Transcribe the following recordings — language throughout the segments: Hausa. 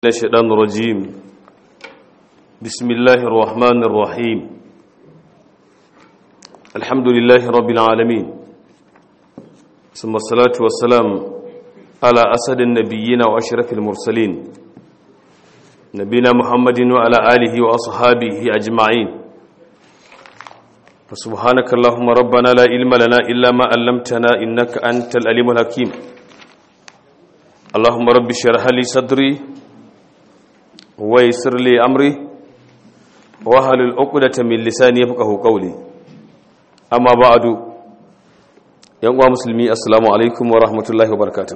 الشيطان الرجيم بسم الله الرحمن الرحيم الحمد لله رب العالمين ثم الصلاة والسلام على أسد النبيين وأشرف المرسلين نبينا محمد وعلى آله وأصحابه أجمعين فسبحانك اللهم ربنا لا علم لنا إلا ما علمتنا إنك أنت الأليم الحكيم اللهم رب اشرح لي صدري ويسر لي أمري وهل العقدة من لساني يفقه قولي أما بعد يا مسلمي السلام عليكم ورحمة الله وبركاته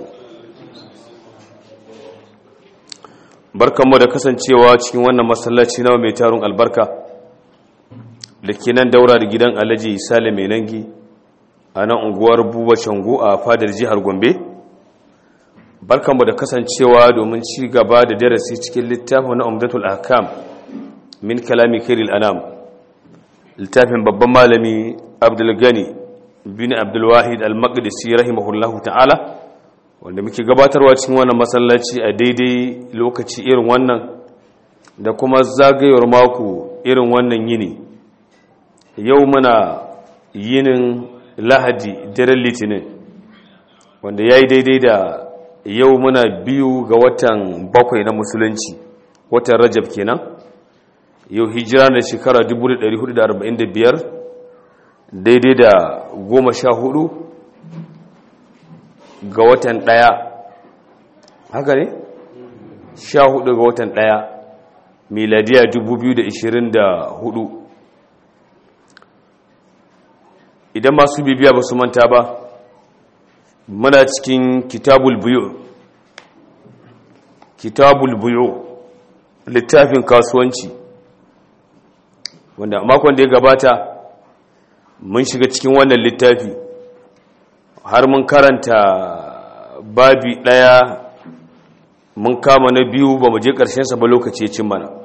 barkanmu da kasancewa cikin wannan masallaci na mai tarun albarka da ke nan daura da gidan alhaji sale mai nangi a nan unguwar buba shangu a fadar jihar gombe barkanmu da kasancewa domin ci gaba da darasi cikin littafin na umdatul ahkam min kalami khairil anam littafin babban malami abdul gani bin abdul wahid al-maqdisi rahimahullahu ta'ala wanda muke gabatarwa cikin wannan masallaci a daidai lokaci irin wannan da kuma zagayewar mako irin wannan yini yau muna yinin lahadi daren litinin wanda ya yi daidai da yau muna biyu ga watan bakwai na musulunci watan rajab kenan yau hijira da shekara 1445 daidai da goma sha hudu ga watan daya haka ne sha hudu ga watan daya miladiya 2024 idan masu bibiya ba su manta ba muna cikin kitabul buyu kitabul buyu littafin kasuwanci wanda makon da ya gabata mun shiga cikin wannan littafi har mun karanta babi daya mun kama na biyu ba mu je sa ba lokaci ya cin mana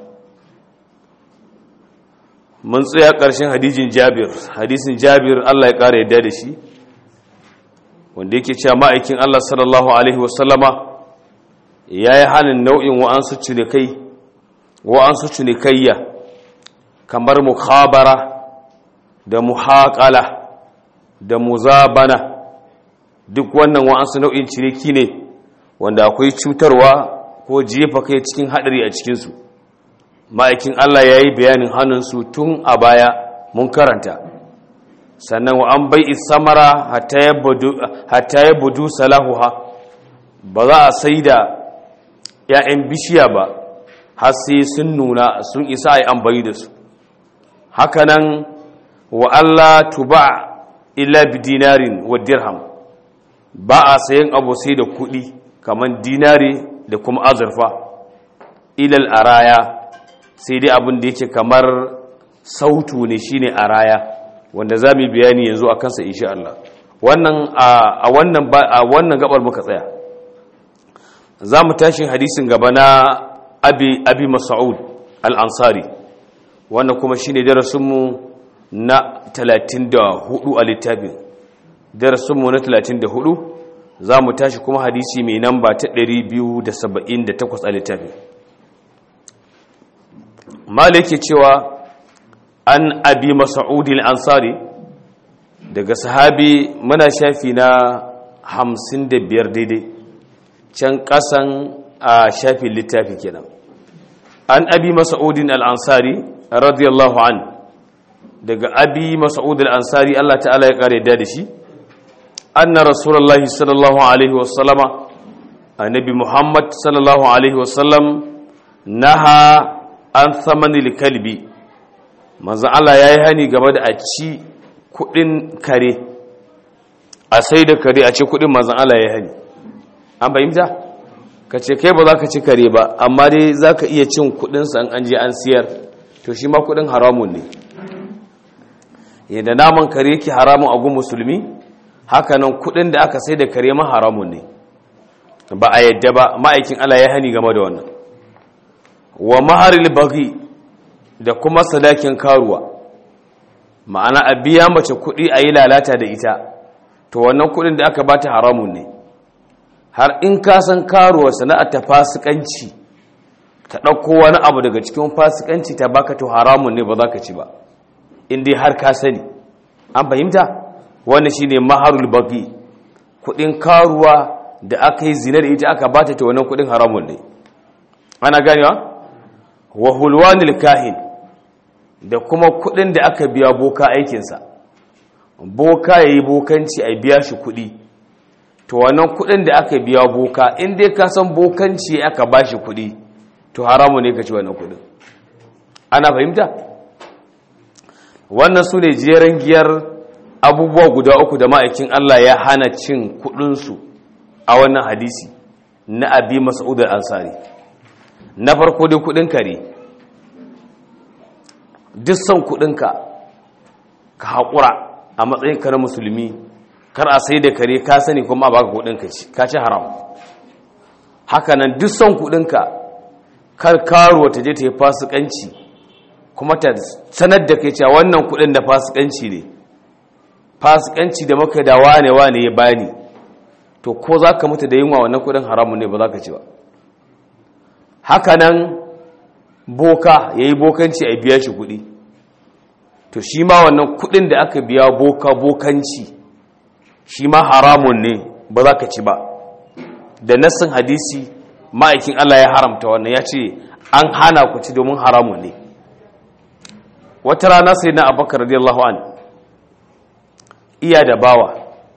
mun tsaya ƙarshen hadijin jabir hadisin jabir allah ya ƙara yadda da shi wanda yake cewa ma'aikin Allah sallallahu Alaihi wasallama ya yi hannun nau'in wa'ansu cinikai wa'ansu cinikayya kamar mukhabara da muhaƙala da muzabana duk wannan wa'ansu nau'in ciniki ne wanda akwai cutarwa ko jefa kai cikin haɗari a cikinsu ma'aikin Allah ya yi bayanin hannunsu tun a baya mun karanta sannan wa an bai samara hatta ya budu salahuha ba za a sai da ‘ya'yan bishiya ba har sai sun nuna sun isa a yi ambayi da su hakanan wa Allah tuba illa bi dinarin wa dirham ba a sayan abu sai da kuɗi kamar dinari da kuma azurfa ilal araya sai dai abin da yake kamar sautu ne shine araya wanda za mu bayani yanzu a kansa insha Allah wannan a wannan a wannan gabar muka tsaya za mu tashi hadisin gaba na abi abi mas'ud al-ansari wannan kuma shine darasin mu na 34 a littafin darasin mu na 34 za mu tashi kuma hadisi mai namba ta 278 a littafin malike cewa an abi mas'udin ansari daga sahabi muna shafi na hamsin da biyar daidai can kasan a shafi littafi kenan an abi mas'udin al'ansari radiyallahu an daga abi mas'udin al'ansari Allah ta'ala ya kare da shi anna rasulullahi sallallahu alaihi wasallama annabi muhammad sallallahu alaihi wasallam naha an thamanil kalbi manzo Allah ya yi hani game da a ci kudin kare a sai da kare a ci kudin manzo Allah ya yi hani an fahimta ka ce kai ba za ka ci kare ba amma dai za ka iya cin kudinsa an an je an siyar to shi ma kudin haramun ne yadda naman kare yake haramun a gun musulmi hakanan kudin da aka sai da kare ma haramun ne ba a yadda ba ma'aikin Allah ya hani game da wannan wa maharil baghi da kuma sadakin karuwa ma'ana a biya mace kuɗi a yi lalata da ita to wannan kuɗin da aka bata haramun ne har in ka san karuwa sana'ar ta fasikanci ta ɗauko wani abu daga cikin fasikanci ta baka to haramun ne ba za ka ci ba in dai har ka sani an fahimta wannan shine maharul baqi kudin karuwa da aka yi zina da ita aka bata ta wannan kudin haramun ne ana ganewa wa hulwanil kahin da kuma kudin da aka biya boka aikinsa boka yayi bokanci a biya shi kudi to wannan kudin da aka biya boka in dai ka san bokanci aka bashi kudi to haramun ne ka ci wannan kudin ana fahimta wannan su ne jeren giyar abubuwa guda uku da ma'aikin Allah ya hana cin kudinsu a wannan hadisi na abi mas'ud al-ansari na farko dai kudin kare duk son kudinka ka haƙura a matsayinka na musulmi kar a sai da kare ka sani kuma ba ka kudinka ci ka ci haram hakanan duk son kudinka kar karuwa ta je ta yi fasikanci kuma ta sanar da kai cewa wannan kudin da fasikanci ne fasikanci da maka da wane wane ya bani to ko za ka mutu da yunwa wannan kudin haramun ne ba za ka ci ba hakanan boka ya yi bokanci a biya shi kudi to shi ma wannan kudin da aka biya boka bokanci shi ma haramun ne ba za ka ci ba da nassin hadisi ma'aikin Allah ya haramta wannan ya ce an hana ku ci domin haramun ne wata rana sai na abakar radiyallahu an iya da bawa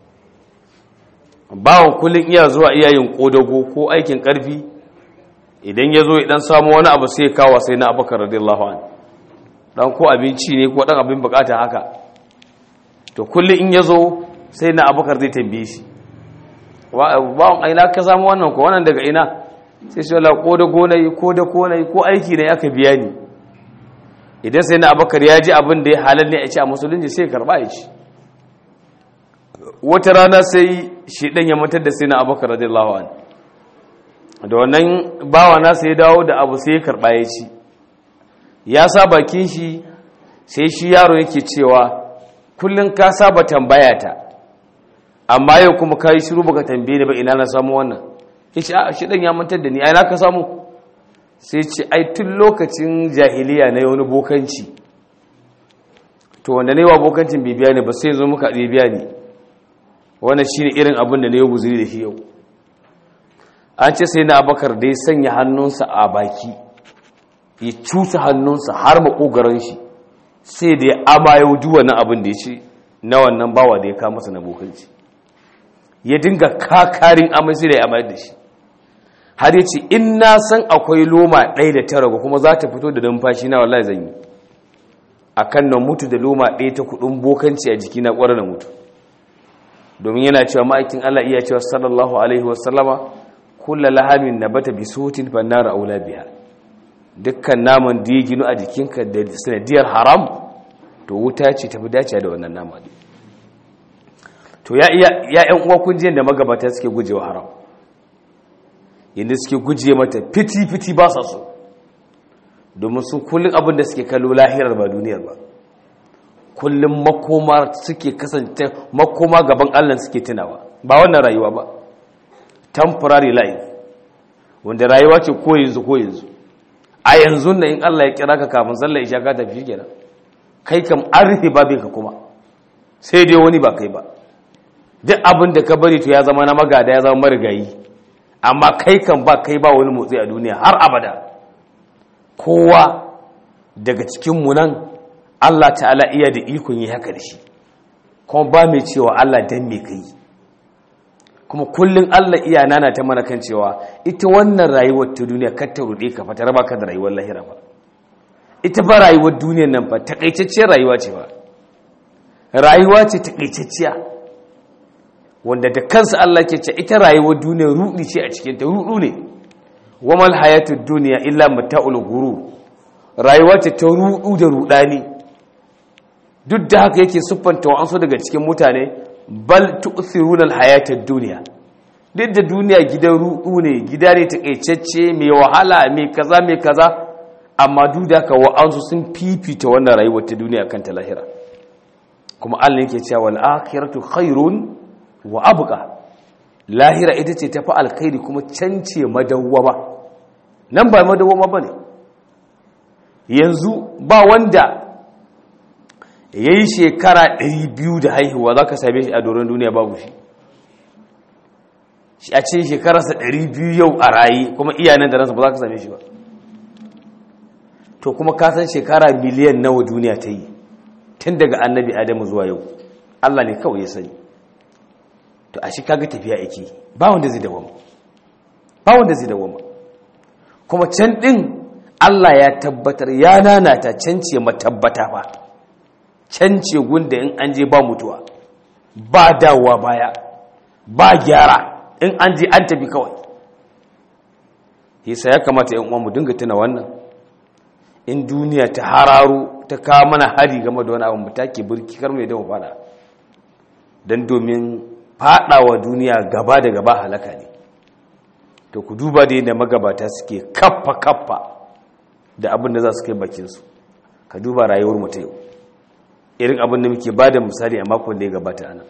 bawan kullum iya zuwa iyayen kodago ko aikin karfi idan ya zo idan samu wani abu sai kawo sai na abakar radiyallahu an dan ko abinci ne ko dan abin bukata haka to kullum in ya zo sai na abakar zai tambaye shi bawan aina ka samu wannan ko wannan daga ina sai shi wala kodago na yi kodako na yi ko aiki ne aka biya ni idan sai na abakar ya ji abin da ya halar ne a ce a musulunci sai karba ya ci wata rana sai shi ɗan ya matar da sai na abakar radiyallahu an da wannan bawa na sai dawo da abu sai ya karba ya ci ya sa bakin shi sai shi yaro yake cewa kullum ka saba tambaya ta amma yau kuma ka yi shiru baka tambaye ni ba ina na samu wannan ya ce a shi ɗan ya mantar da ni a ina ka samu sai ce ai tun lokacin jahiliya na wani bokanci to wanda ne wa bokancin bai biya ne ba sai zo muka ɗaya biya ne wannan shine irin abin da ne ya guzuri da shi yau an ce sai na abakar da ya sanya hannunsa a baki ya cusa hannunsa har makogaran shi sai da ya amayo duk wannan abin da ya ce na wannan bawa da ya kama masa na bokanci ya dinga kakarin amai sai da ya amayar da shi har ya ce in na san akwai loma ɗaya da ta ragu kuma za ta fito da numfashi na wallahi zan yi a kan na mutu da loma ɗaya ta kuɗin bokanci a jiki na ƙwarar na mutu domin yana cewa ma'aikin Allah iya cewa sallallahu alaihi wasallama kulla lahamin na bata bi sotin fannara aula biya dukkan naman da ya ginu a jikinka da sanadiyar haram to wuta ce tafi dace da wannan nama to ya iya ya uwa kunjiyar da magabata suke gujewa haram yadda suke guje mata fiti-fiti ba sa so domin su kullum abin da suke kallo lahirar ba duniyar ba kullum makoma suke kasance makoma gaban allah suke tunawa ba wannan rayuwa ba temporary life wanda rayuwa ce ko yanzu ko yanzu a yanzu na in allah ya kira ka kafin sallar isha ka tafi kenan kai kam an rufe babin ka kuma sai dai wani ba kai ba duk abin da ka bari to ya zama na magada ya zama marigayi amma kai kan ba kai ba wani motsi a duniya har abada kowa daga cikinmu nan Allah ta'ala iya da ikon yi haka da shi kuma ba mai cewa Allah dan me kai kuma kullum Allah iya nana ta mana kan cewa ita wannan rayuwar ta duniya kar ta rude ka fa ta raba ka da rayuwar lahira ba ita ba rayuwar duniyar nan fa takaitacciyar rayuwa ce ba rayuwa ce takaitacciya wanda da kansa Allah ke ce ita rayuwar duniya rudi ce a cikin ta rudu ne wamal hayatud duniya illa mata'ul ghurur rayuwa ce ta rudu da rudani duk da haka yake siffanta wa ansu daga cikin mutane bal tu'thiruna al-hayatad dunya duk da duniya gidan rudu ne gida ne takaitacce mai wahala mai kaza mai kaza amma duk da haka wa ansu sun fifita wannan rayuwar ta duniya kan ta lahira kuma Allah yake cewa wal akhiratu khairun wa abuka lahira ita ce tafi alkhairi kuma cance madawwama nan ba madawoma ba ne yanzu ba wanda ya yi shekara 200 da haihuwa za ka same shi a doron duniya babu shi shi a ce shekararsa 200 yau a raye kuma iyanen da ransa ba za ka same shi ba to kuma ka san shekara miliyan nawa duniya ta yi tun daga annabi adamu zuwa yau allah ne kawai ya sani to a shi kaga tafiya yake ba wanda zai dawama ba wanda zai dawama kuma can din Allah ya tabbatar ya nanata can ce matabbata ba can ce gunda in an je ba mutuwa ba dawowa baya ba gyara in an je an tafi kawai yasa ya kamata yan uwa mu dinga tuna wannan in duniya ta hararo ta kawo mana hari game da wani abu mu take burki kar mai dawo fada dan domin fadawa duniya gaba da gaba halaka ne to ku duba da yadda magabata suke kaffa kaffa da abin da za su kai bakinsu ka duba rayuwar mu ta yau irin abin da muke ba da misali a makon da ya gabata ana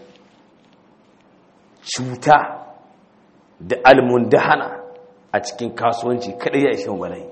cuta da almundahana a cikin kasuwanci kada ya ishe bala'i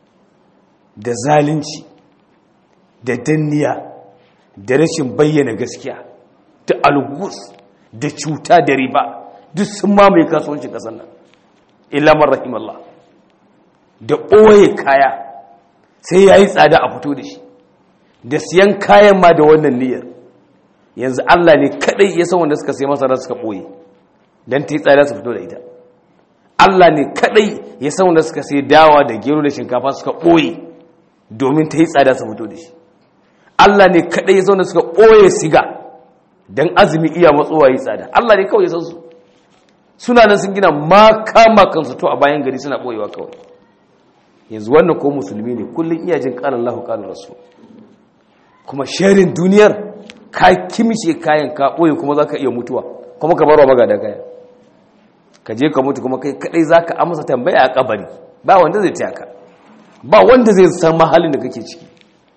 da zalunci da danniya da rashin bayyana gaskiya da algus da cuta da riba duk sun mamaye kasuwancin kasar nan ilamar rahimallah da ɓoye kaya sai ya yi tsada a fito da shi da siyan kayan ma da wannan niyyar yanzu Allah ne kadai ya san wanda suka sai masara suka ɓoye don ta yi tsada su fito da ita Allah ne kadai ya san wanda suka sai dawa da gero da shinkafa suka ɓoye domin ta yi tsada su fito da shi Allah ne kadai ya san wanda suka ɓoye siga don azumi iya matsowa yi tsada Allah ne kawai ya san su suna nan sun gina makama kansu to a bayan gari suna ɓoyewa kawai yanzu wannan ko musulmi ne kullum iya jin ƙalar lahu ƙalar rasu kuma sharin duniyar ka kimce kayan ka ɓoye kuma za ka iya mutuwa kuma ka barwa magada kaya ka je ka mutu kuma kai kadai za ka amsa tambaya a kabari ba wanda zai taya ka ba wanda zai san mahalin da kake ciki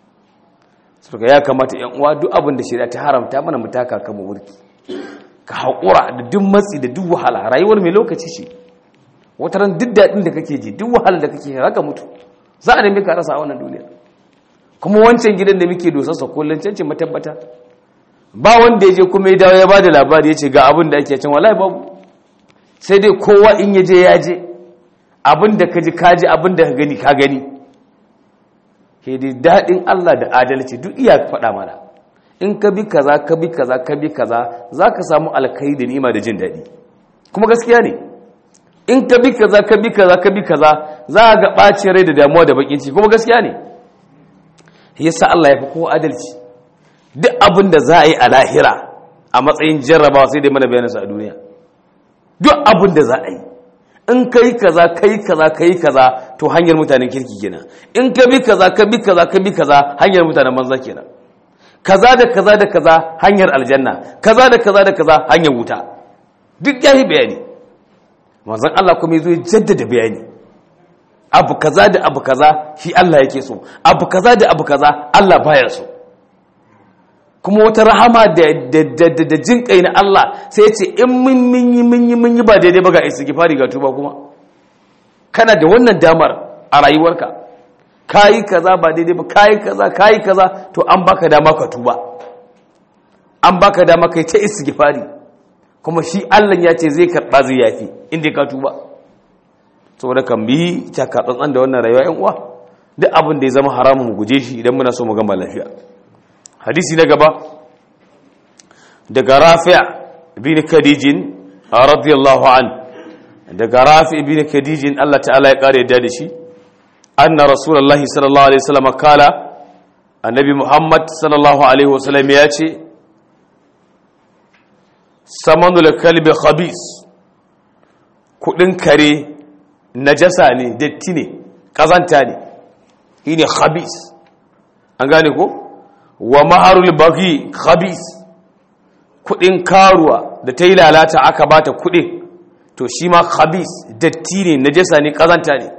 suka ya kamata yan uwa duk abin da shari'a ta haramta mana mu taka kan mu wurki ka haƙura da duk matsi da duk wahala rayuwar mai lokaci ce wata ran duk daɗin da kake ji duk wahala da kake haka mutu za a nemi ka rasa a wannan duniya kuma wancan gidan da muke dosarsa kullum cancin matabbata ba wanda ya je kuma ya dawo ya ba da labari ya ce ga abin da ake can wallahi babu sai dai kowa in ya je ya je abin da ka ji ka ji abin da ka gani ka gani ke dai daɗin Allah da adalci duk iya faɗa mana in ka bi kaza ka bi kaza ka bi kaza za ka samu alkai da nima da jin daɗi kuma gaskiya ne in ka bi kaza ka bi kaza ka bi kaza za ga ɓacin rai da damuwa da bakin ciki kuma gaskiya ne yasa Allah ya fi kowa adalci duk abin da za a yi a lahira a matsayin jarrabawa sai dai mana bayanansa a duniya duk abin da za a yi in ka yi kaza ka yi kaza ka yi kaza to hanyar mutanen kirki kenan in ka bi kaza ka bi kaza ka bi kaza hanyar mutanen banza kenan kaza da kaza da kaza hanyar aljanna kaza da kaza da kaza hanyar wuta duk ya yi bayani manzon Allah kuma ya zo ya jaddada bayani abu kaza da abu kaza shi Allah yake so abu kaza da abu kaza Allah baya so kuma wata rahama da jin kai na Allah sai ce in mun yi mun yi mun yi ba daidai ba ga istighfari ga tuba kuma kana da wannan damar a rayuwarka kayi kaza ba daidai ba kayi kaza kayi kaza to an baka dama ka tuba an baka dama kai ta istighfari kuma shi Allah ya ce zai karba zai yafi inda ka tuba saboda kan bi taka tsantsan da wannan rayuwa yan uwa duk abin da ya zama haramun mu guje shi idan muna so mu gama lafiya hadisi na gaba daga rafi' bin khadijin radiyallahu an daga rafi' bin khadijin Allah ta'ala ya kare da shi anna rasulullahi sallallahu alaihi wasallam kala annabi muhammad sallallahu alaihi wasallam ya ce samanul kalbi khabis kudin kare najasa ne datti ne kazanta ne shine khabis an gane ko wa maharul bagi khabis kudin karuwa da ta yi lalata aka bata kudin to shi ma khabis datti ne najasa ne kazanta ne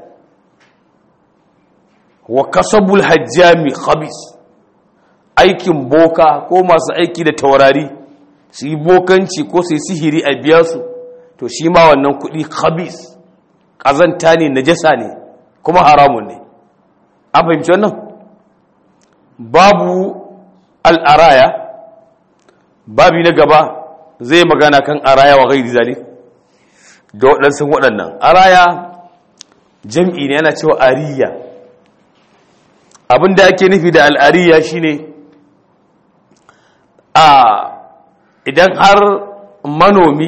wa kasabul hajjami khabis aikin boka ko masu aiki da taurari su yi bokanci ko su yi sihiri a biya su to shi ma wannan kudi khabis kazanta ne najasa ne kuma haramun ne an fahimci wannan babu al'araya babi na gaba zai magana kan araya wa gairi zalik da waɗansu waɗannan araya jam'i ne yana cewa ariya abinda ake nufi da al'ariya shine a idan har manomi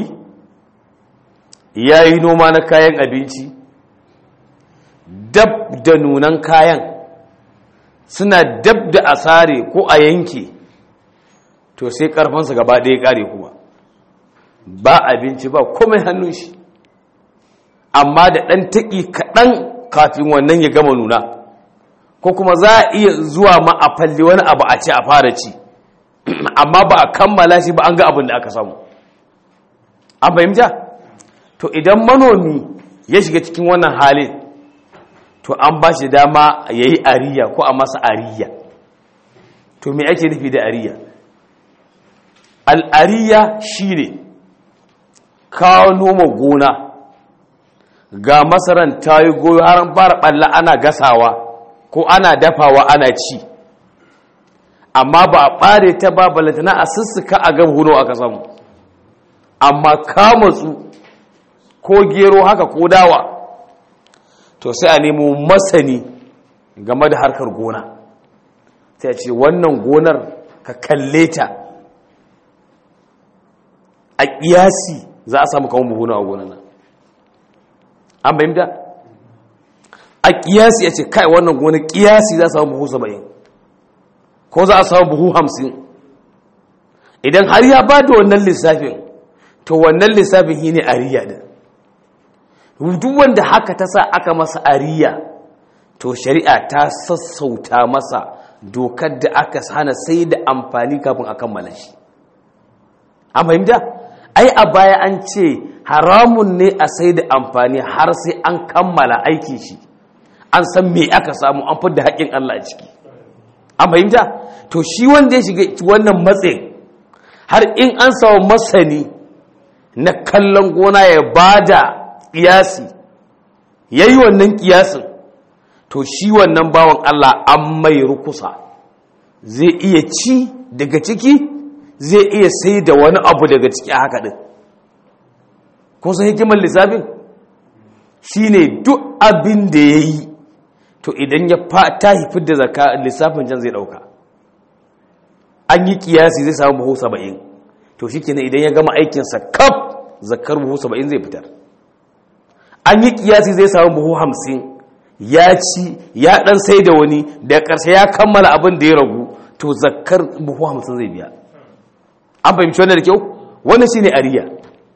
ya yi noma na kayan abinci dab da nunan kayan suna dab da asare ko a yanke to sai karfansa gaba ɗaya ƙare kuma ba abinci ba komai hannun shi amma da ɗan taƙi kaɗan kafin wannan ya gama nuna ko kuma za a iya zuwa ma a falli wani abu a ce a fara ci amma ba a kammala shi ba an ga abin da aka samu an fahimta to idan manomi ya shiga cikin wannan halin to an ba shi dama ya yi ariya ko a masa ariya to me ake nufi da ariya al'ariya shi ne kawo noma gona ga masaran ta yi goyo har fara ɓalla ana gasawa ko ana dafawa ana ci amma ba a ɓare ta ba balantana a sussuka a gaba huno aka samu amma kamatsu ko gero haka ko dawa to sai a nemo masani game da harkar gona sai a ce wannan gonar ka kalle ta a ƙiyasi za a samu kawon buhuna a gonar nan an bayyanta a ƙiyasi ya ce kai wannan gonar ƙiyasi za a samu buhu saba'in ko za a samu buhu hamsin idan har ya ba da wannan lissafin to wannan lissafin shi ne ariya din duk wanda haka ta sa aka masa ariya to shari'a ta sassauta masa dokar da aka hana sai da amfani kafin a kammala shi an fahimta ai a baya an ce haramun ne a sai da amfani har sai an kammala aikin shi an san me aka samu an fi da haƙƙin Allah a ciki an fahimta to shi wanda ya shiga wannan matsayin har in an samu masani na kallon gona ya bada kiyasi ya yi wannan kiyasin to shi wannan bawan Allah an mai rukusa zai iya ci daga ciki zai iya sai da wani abu daga ciki a haka ɗin kun san hikimar lissafin shi ne duk abin da ya yi to idan ya ta haifar da zaka lissafin can zai ɗauka an yi kiyasi zai samu buhu saba'in to shi kenan idan ya gama aikinsa kaf zakar buhu saba'in zai fitar an yi kiyasi zai samu buhu hamsin ya ci ya dan sai da wani da ƙarshe ya kammala abin da ya ragu to zakar buhu hamsin zai biya an fahimci wannan da kyau wannan shine ariya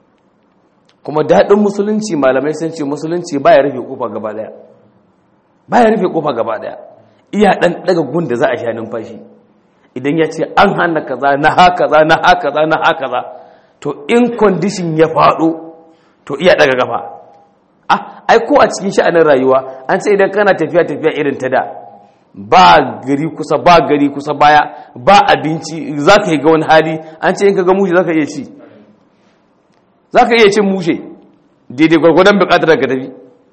kuma daɗin musulunci malamai sun ce musulunci baya rufe kofa gaba daya baya rufe kofa gaba daya iya dan daga gun da za a sha numfashi idan ya ce an hana kaza na haka za na haka za na haka za to in condition ya faɗo to iya daga gafa ah ai ko a cikin sha'anin rayuwa an ce idan kana tafiya tafiya irin ta da ba gari kusa ba gari kusa baya ba abinci za ka yi ga wani hali an ce in ka ga mushe za ka iya ci za ka iya cin mushe daidai gwargwadon bukatar ka tafi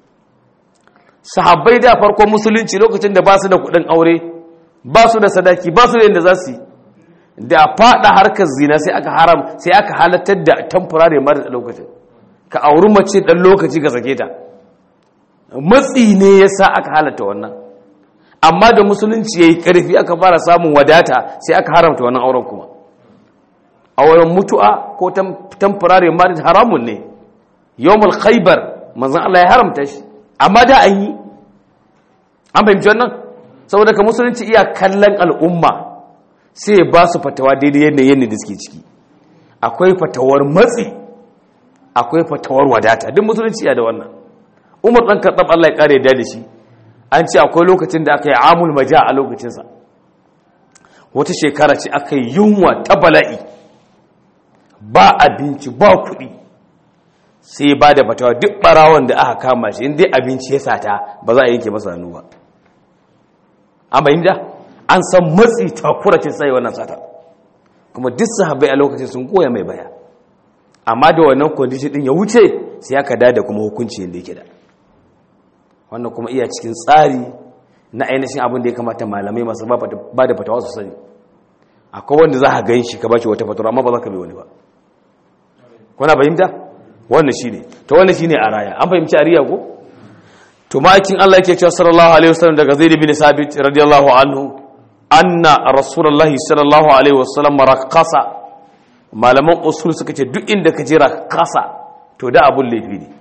sahabbai da farkon musulunci lokacin da ba su da kudin aure ba su da sadaki ba su da yadda za su yi da fada harkar zina sai aka haram sai aka halattar da temporary mara da lokacin ka auri mace dan lokaci ka sake ta matsi ne yasa aka halatta wannan amma da musulunci yayi karfi aka fara samun wadata sai aka haramta wannan auren kuma auren mutu'a ko temporary marriage haramun ne yawmul khaybar manzon Allah ya haramta shi amma da an yi an fahimci wannan saboda ka musulunci iya kallon al'umma sai ba su fatawa daidai yanayin da suke ciki akwai fatawar matsi akwai fatawar wadata duk musulunci ya da wannan umar ɗan karɗar Allah ya ƙare da shi an ce akwai lokacin da aka yi amul maja a lokacinsa wata shekara ce aka yi yunwa ta bala'i ba abinci ba kuɗi sai ba da fatawa duk ɓarawon da aka kama shi inda abinci ya sata ba za a yanke masa hannu ba an bayin da an san matsi takura ce sai wannan sata kuma duk sahabbai a lokacin sun goya mai baya amma da wannan condition din ya wuce sai aka da kuma hukunci yadda yake da wannan kuma iya cikin tsari na ainihin abin da ya kamata malamai masu ba da fatawa su sani akwai wanda za a gan shi ka ba shi wata fatawa amma ba za ka bai wani ba kuna fahimta wannan shi ne ta wannan shi ne a raya an fahimci a riya ko to ma'aikin allah yake cewa sallallahu alaihi wasallam daga zaid bin sabit radiyallahu anhu anna rasulullahi sallallahu alaihi wasallam rakasa malaman usul suka ce duk inda ka je rakasa to da abun laifi ne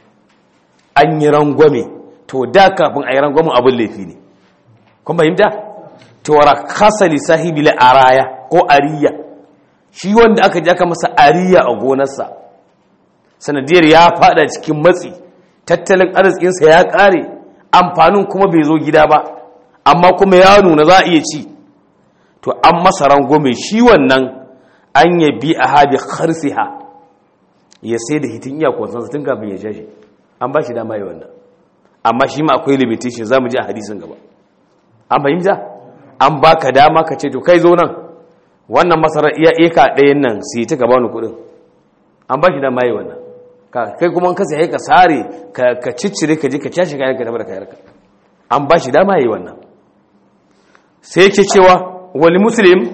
an yi rangwame to da kafin a yi rangwamen abun laifi ne kun fahimta to rakasa li sahibi la araya ko ariya shi wanda aka ji aka masa ariya a gonarsa sanadiyar ya fada cikin matsi tattalin arzikinsa ya kare amfanin kuma bai zo gida ba amma kuma ya nuna za a iya ci to an masa rangwame shi wannan an ya bi a habi harsiha ya sai da hitin iyakonsa tun kafin ya shashi an ba shi dama yi wannan amma shi ma akwai limitation za mu ji a hadisin gaba an fahimta an baka dama ka ce to kai zo nan wannan masarar iya eka ɗayan nan sai ta gaba ni kuɗin an ba shi dama yi wannan kai kuma ka sai ka sare ka ciccire ka je ka cashe kayan ka tafi da kayarka an ba shi dama yi wannan sai yake cewa wali muslim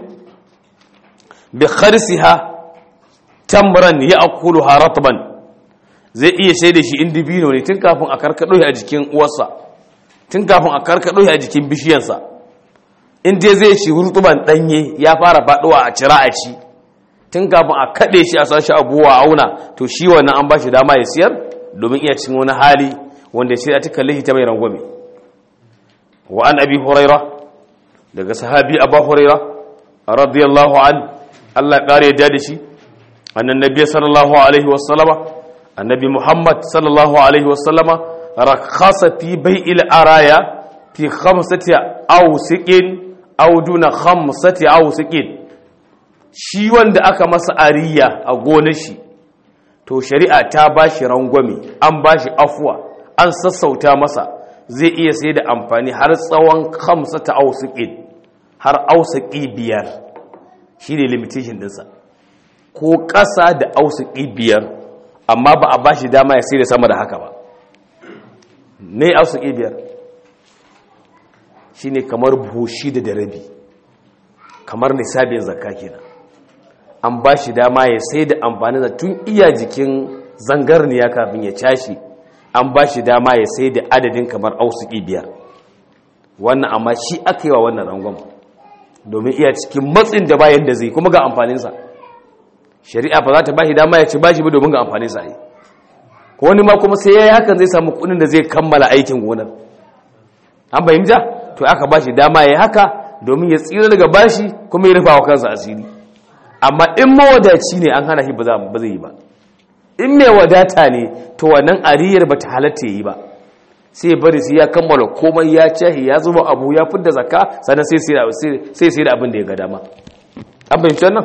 bi kharsiha tamran ya'kuluha ratban zai iya sai da shi indibino ne tun kafin a karkado a jikin uwarsa tun kafin a karkado a jikin bishiyarsa in dai zai ci hurtuban danye ya fara faduwa a cira a ci tun kafin a kade shi a sashi abuwa auna to shi wannan an bashi dama ya siyar domin iya cin wani hali wanda sai ta kalle shi ta mai rangwame wa an abi huraira daga sahabi abu huraira radiyallahu an Allah ya kare yadda da shi annan nabiy sallallahu alaihi wasallama annabi muhammad sallallahu alaihi wasallama rakhasa fi bai'il araya fi khamsati awsiqin aw duna khamsati awsiqin shi wanda aka masa ariya a gonar shi to shari'a ta bashi rangwame an bashi afuwa an sassauta masa zai iya sai da amfani har tsawon khamsata awsiqin har awsiqi biyar shine limitation dinsa ko ƙasa da awsiqi biyar amma ba a ba shi dama ya sai da sama da haka ba ne ausu biyar shi ne kamar bushi da darabi kamar nisabin zakka kenan an ba shi dama ya sai da amfani da tun iya jikin zangarniya kafin ya cashi an ba shi dama ya sai da adadin kamar ausu biyar wannan amma shi aka yi wa wannan rangon domin iya cikin matsin da bayan da zai kuma ga amfaninsa shari'a ba za ta ba shi dama ya ci ba shi ba domin ga amfani sa yi wani ma kuma sai ya yi hakan zai samu kudin da zai kammala aikin gonar an fahimta to aka ba shi dama ya yi haka domin ya tsira daga bashi kuma ya rufa wa kansa asiri amma in mawadaci ne an hana shi ba zai yi ba in mai wadata ne to wannan ariyar ba ta halatta ya yi ba sai bari sai ya kammala komai ya cahi ya zuba abu ya fidda zakka sannan sai sai da abin da ya ga dama an fahimci wannan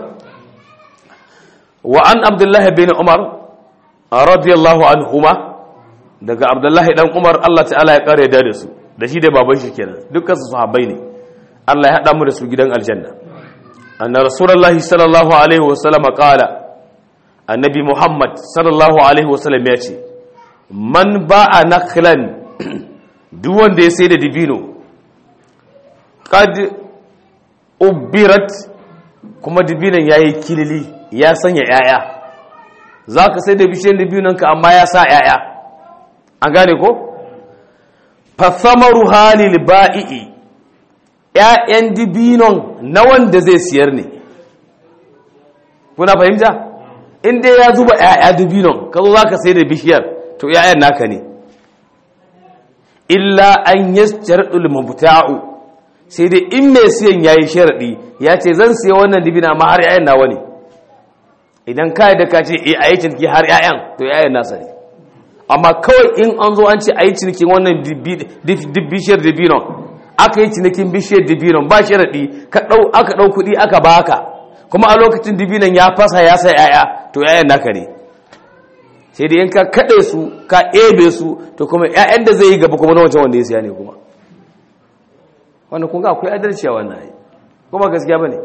وعن عبد الله بن عمر رضي الله عنهما daga Abdullahi dan Umar Allah ta'ala ya kare da su da shi da baban shi kenan dukkan su sahabbai ne Allah ya hada mu da su gidan aljanna anna rasulullahi sallallahu alaihi wasallam qala annabi Muhammad sallallahu alaihi wasallam ya ce man ba'a nakhlan duk wanda ya sai da dibino qad ubirat kuma dibinan yayi kilili ya sanya ‘ya'ya za ka sai da bishiyar dibinanka amma ya sa ‘ya'ya an gane ko? fasamaru halil ba'i'i ‘ya'yan dibinon na wanda zai siyar ne kuna fahimta? inda ya zuba ‘ya'ya dibinon ka zo za ka sai da bishiyar to ‘ya'yan naka ne illa an yi sharaɗul mabuta'u sai dai in mai siyan ya yi sharaɗi ya ce zan siya wannan dibina ma har ‘ya'yan nawa ne idan ka da ka ce a yi ciniki har 'ya'yan to 'ya'yan nasa ne amma kawai in an zo an ce a yi cinikin wannan bishiyar dibinon aka yi cinikin bishiyar dibinon ba sharaɗi aka ɗau kuɗi aka baka kuma a lokacin dibinon ya fasa ya sa 'ya'ya to 'ya'yan naka ne sai da in ka kaɗe su ka ebe su to kuma 'ya'yan da zai yi gaba kuma na wancan wanda ya siya ne kuma wanda kun ga akwai adalci a wannan kuma gaskiya ba ne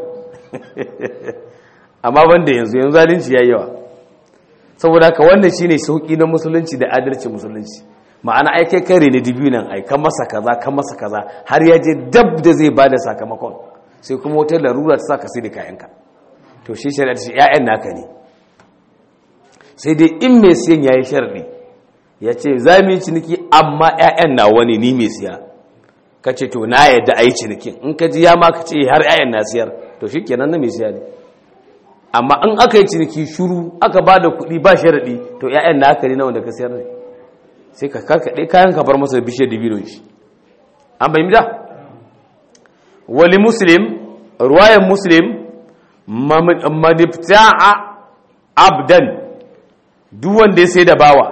amma banda yanzu yanzu zalunci yayi yawa saboda haka wannan shine sauki na musulunci da adalci musulunci ma'ana ai kai kare ne dibinan ai kan masa kaza kan masa kaza har ya je dab da zai bada sakamakon sai kuma wata larura ta saka sai da kayanka to shi shari'a ta ce ƴaƴan naka ne sai dai in mai siyan yayi sharadi ya ce za mu yi ciniki amma ƴaƴan na wani ni mai siya ka ce to na yadda a yi cinikin in ka ji ya ma ka ce har ƴaƴan na siyar to shi kenan na mai siya ne amma in aka yi ciniki shuru aka ba da kuɗi ba sharaɗi to ƴaƴan na haka ne na wanda ka siyar ne sai ka karkaɗe kayan ka bar masa da bishiyar dibinon shi an bayi da wali muslim ruwayan muslim manifta'a abdan duk wanda ya sai da bawa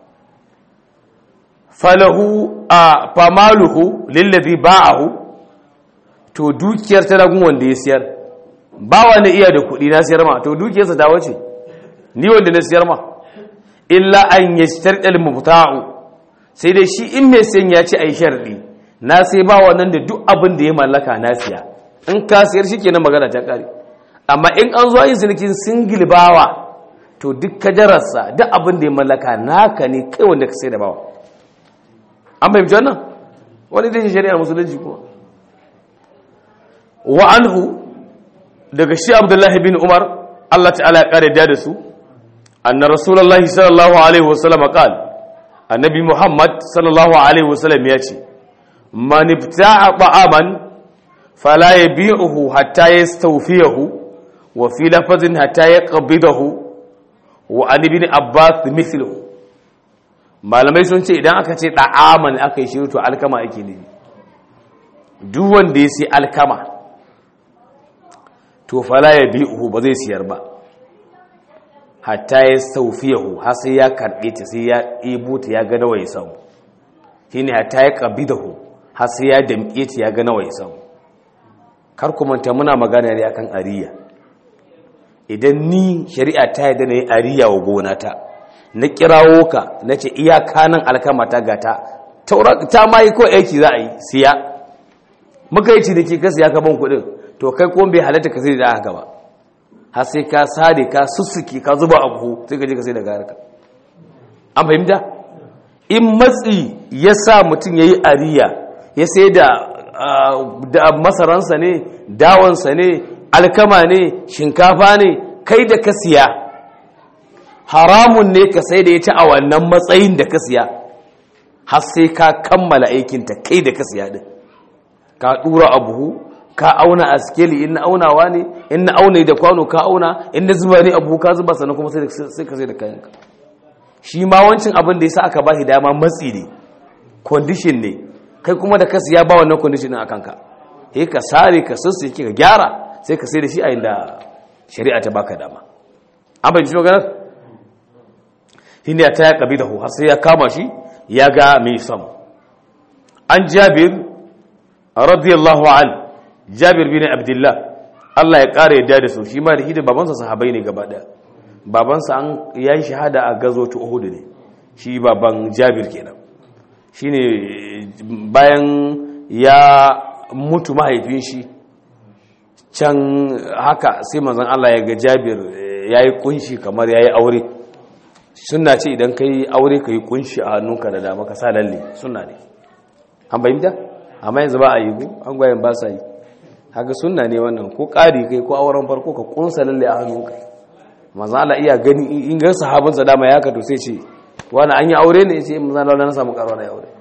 falahu a famaluhu lillazi ba'ahu to dukiyar ta ragun wanda ya siyar bawa na iya da kuɗi na siyar ma to dukiyarsa ta wace ni wanda na siyar ma illa an yashtar al-mubta'u sai dai shi in mai sayan ya ce ai sharɗi na sai ba wannan da duk abin da ya mallaka na siya in ka siyar shi kenan magana ta kare amma in an zo yin sinikin singil bawa to duk kajararsa duk abin da ya mallaka naka ne kai wanda ka sai da bawa an fahimci wannan wani zai shari'ar musulunci kuma wa anhu daga shi abdullahi bin umar Allah ta'ala ya kare da su anna rasulullahi sallallahu alaihi wasallam qala annabi muhammad sallallahu alaihi wasallam ya ce man ibta'a ta'aman fala yabi'uhu hatta yastawfiyahu wa fi lafazin hatta yaqbidahu wa an ibn abbas mithluhu malamai sun ce idan aka ce da'aman aka yi shiru to alkama ake ne duk wanda ya sai alkama to fala yabi'uhu ba zai siyar ba hatta ya saufiyahu har sai ya karɓe ta sai ya ɗebo ta ya ga nawa ya samu shi ne hatta ya ƙabi da hu har sai ya damƙe ta ya ga nawa ya samu kar ku manta muna magana ne akan ariya idan ni shari'a ta yi da na yi ariya wa gonata na kirawo ka na ce iyaka nan alkama ta gata ta ma yi ko aiki za a yi siya muka yi ciniki ka siya ka ban kuɗin to kai ko bai halatta ka sai da aka ba har sai ka sare ka sussuke ka zuba a buhu sai ka je ka sai da garaka an fahimta in matsi ya sa mutum ya yi ariya ya sai da masaransa ne dawansa ne alkama ne shinkafa ne kai da ka siya haramun ne ka sai da ita a wannan matsayin da ka siya har sai ka kammala aikinta kai da ka siya din ka dura a buhu ka auna a skeli in na aunawa ne in na auna da kwano ka auna in na zuba ne abu ka zuba sannan kuma sai ka sai da kayanka shi ma wancin abin da ya sa aka ba shi dama matsi ne condition ne kai kuma da kasu ya ba wannan condition din a kanka sai ka sare ka sassu ka gyara sai ka sai da shi a inda shari'a ta baka dama an bai ji maganar shi ne ta ya kabi da har sai ya kama shi ya ga mai sam an jabir radiyallahu anhu jabir bin abdullah Allah ya ƙara yadda da su shi ma da hidin babansa sahabai ne gaba ɗaya babansa an ya yi shahada a gazo ta uhudu ne shi baban jabir kenan shi ne bayan ya mutu mahaifin shi can haka sai manzan Allah ya ga jabir ya yi kunshi kamar ya yi aure suna ce idan ka yi aure ka yi kunshi a hannunka da dama ka sa lalle suna ne an bayyanta amma yanzu ba a yi ku an gwayen ba sa yi haka sunna ne wannan ko ƙari kai ko auren farko ka kunsa lalle a hannunka manzo Allah iya gani in ga sahabin sa dama ya ka to sai ce wani an yi aure ne yace manzo Allah na samu karo na aure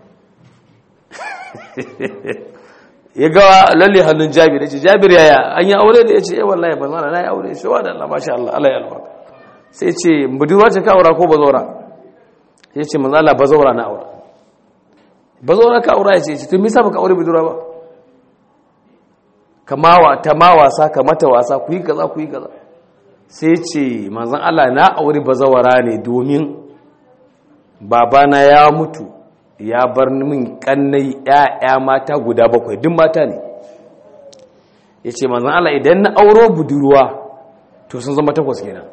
ya ga lalle hannun Jabir yace Jabir yaya an yi aure ne yace eh wallahi manzo Allah na yi aure shi wa da Allah masha Allah Allah ya albarka sai ce budurwa ce ka aura ko bazawara yace manzo Allah bazawara na aura bazawara ka aura yace to me yasa baka aure budurwa ba kamawa ta ma wasa ka mata wasa ku yi kaza ku yi kaza sai ce manzon Allah na aure bazawara ne domin babana ya mutu ya bar min kannai ƴaƴa mata guda bakwai duk mata ne yace manzon Allah idan na auro budurwa to sun zama takwas kenan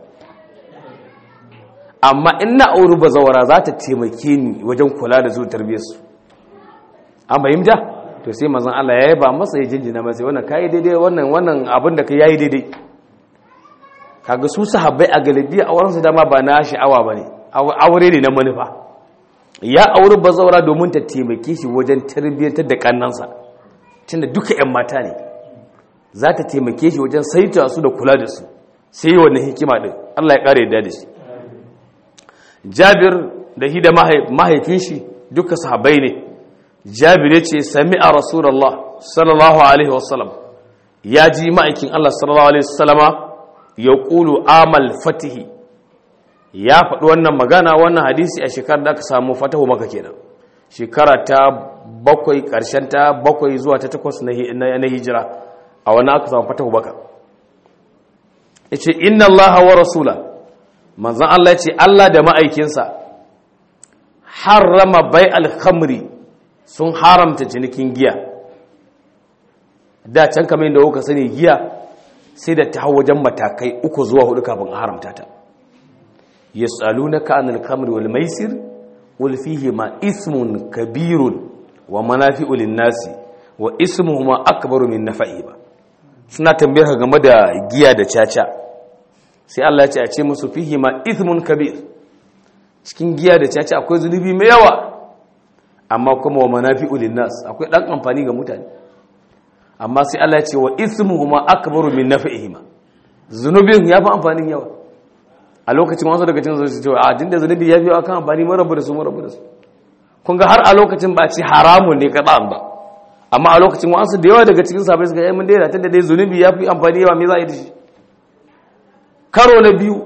amma in na auri bazawara za ta taimake ni wajen kula da zuwa tarbiyyarsu an fahimta to sai mazan Allah ya yaba masa ya jinjina masa wannan kai daidai wannan wannan abin da kai yayi daidai kaga su sahabbai a galibi a wurin su dama ba na sha'awa bane aure ne na manufa ya auri bazaura domin ta taimake shi wajen tarbiyyantar da kannansa tunda duka 'yan mata ne za ta taimake shi wajen saita su da kula da su sai yi wannan hikima din Allah ya ƙara yadda da shi jabir da hi da mahaifin shi duka sahabai ne jabir ya ce sami a rasulallah sallallahu alaihi wasallam ya ji ma'aikin Allah sallallahu alaihi wasallama ya ƙulu amal fatihi ya faɗi wannan magana wannan hadisi a shekarar da aka samu fatahu maka kenan shekara ta bakwai ƙarshen ta bakwai zuwa ta takwas na hijira a wani aka samu fatahu maka ya ce inna Allah wa rasula manzan Allah ya ce Allah da ma'aikinsa harrama bai alhamri sun haramta cinikin giya da can kamar yadda kuka sani giya sai da ta hau wajen matakai uku zuwa hudu kafin a haramta ta yas'alunaka anil khamri wal maisir wal fihi ma ismun kabirun wa manafi'u lin nasi wa ismuhuma akbaru min nafa'i ba suna tambayar ka game da giya da caca sai Allah ya ce a ce musu fihi ma ismun kabir cikin giya da caca akwai zunubi mai yawa amma kuma wa manafi'u lin nas akwai dan amfani ga mutane amma sai Allah ya ce wa ismuhuma akbaru min nafa'ihima zunubin yafi amfanin yawa a lokacin wasu daga cikin su ce a jinda zunubi ya fi akan amfani mun rabu da su mun rabu da su kun ga har a lokacin ba ci haramun ne ka ba amma a lokacin wasu da yawa daga cikin sabai suka yi mun daina tunda dai zunubi ya fi amfani yawa me za a yi da shi karo na biyu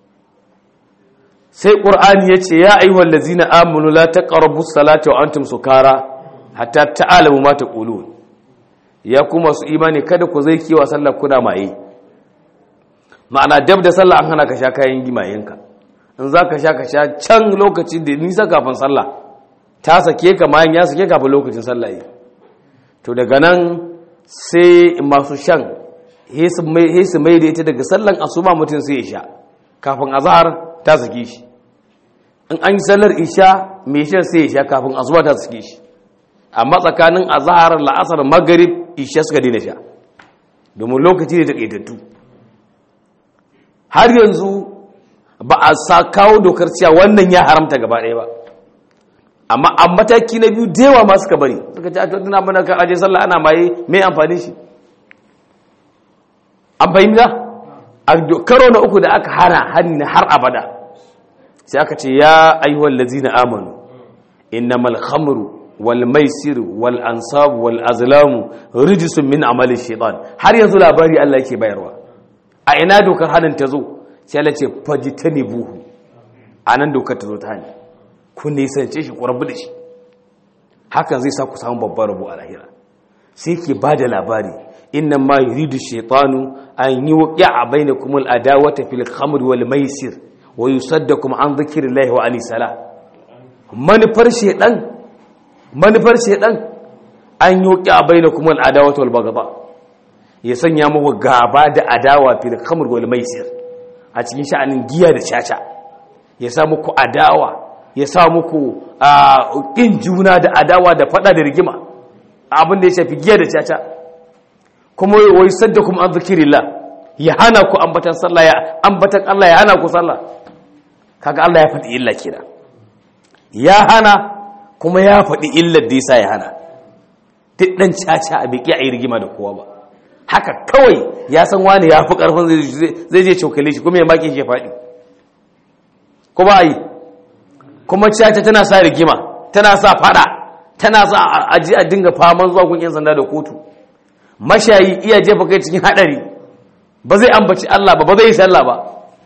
sai qur'ani ya ce ya ayyuhal ladzina amanu la taqrabu salata wa antum sukara hatta ta'lamu ma taqulun ya kuma su imani kada ku zai kiwa sallar kuna maye ma'ana dab da sallah an hana ka sha kayan gimayenka in za ka sha ka sha can lokacin da nisa kafin sallah ta sake ka mayan ya sake kafin lokacin sallah yi to daga nan sai masu shan hesu mai da ita daga sallan asuba mutum sai ya sha kafin azahar ta sake shi in an yi sallar isha mai shan sai ya sha kafin asuba ta sake shi amma tsakanin azahar la'asar magarib isha suka daina sha domin lokaci ne da ƙaitattu har yanzu ba a sa kawo dokar cewa wannan ya haramta gaba ɗaya ba amma a mataki na biyu dewa ma suka bari suka ce a tuntuna mana kan aje sallah ana maye mai amfani shi an fahimta a karo na uku da aka hana hannu har abada sai aka ce ya ayyuhal lazina amanu innamal khamru wal maisir wal ansab wal azlamu rijsun min amali shaitan har yanzu labari Allah yake bayarwa a ina dokar hannun ta zo sai Allah ce fajitanibuhu anan dokar ta zo ta hannu ku nisance shi ku rabu da shi hakan zai sa ku samu babban rabu a lahira sai ke ba da labari inna ma yuridu shaytanu an yuqi'a bainakum al-adawata fil khamr wal maisir wa yusaddakum an dhikrillahi wa ani salah manufar shaydan manufar shaydan an yuqi'a bainakum al-adawata wal baghdha ya sanya muku gaba da adawa fil khamr wal maisir a cikin sha'anin giya da caca ya sa muku adawa ya sa muku ƙin juna da adawa da fada da rigima abin da ya shafi giya da caca kuma wai sadda kuma an zikirillah ya hana ku ambatan sallah ya ambatan Allah ya hana ku sallah kaga Allah ya faɗi illa kira ya hana kuma ya faɗi illar da yasa ya hana duk dan caca a biki a yi rigima da kowa ba haka kawai ya san wani ya fi ƙarfin zai je cokale shi kuma ya maki shi ya faɗi kuma a yi kuma caca tana sa rigima tana sa fada tana sa aji a dinga faman zuwa kun yan sanda da kotu mashayi iya jefa kai cikin hadari ba zai ambaci Allah ba ba zai yi sallah ba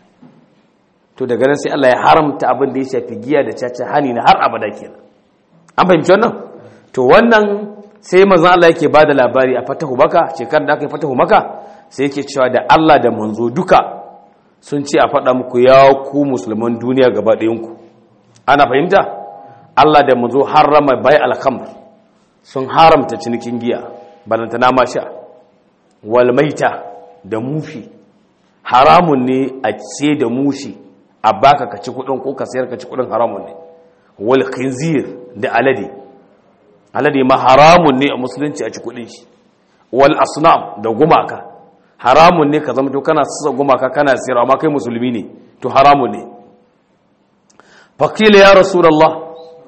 to daga nan sai Allah ya haramta abin da ya shafi giya da caca hani na har abada kenan an fahimci wannan to wannan sai manzon Allah yake bada labari a fatahu maka shekarar da aka yi fatahu maka sai yake cewa da Allah da manzo duka sun ce a faɗa muku ya ku musulman duniya gaba ɗayanku ana fahimta Allah da manzo harrama bai alkhamr sun haramta cinikin giya balantana ma sha wal maita da mushi haramun ne a ce da mushi a baka ka ci kudin ko ka sayar ka ci kudin haramun ne wal khinzir da alade alade ma haramun ne a musulunci a ci kudin shi wal asnam da gumaka haramun ne ka zama to kana sassa gumaka kana sayar amma kai musulmi ne to haramun ne faƙila ya rasulallah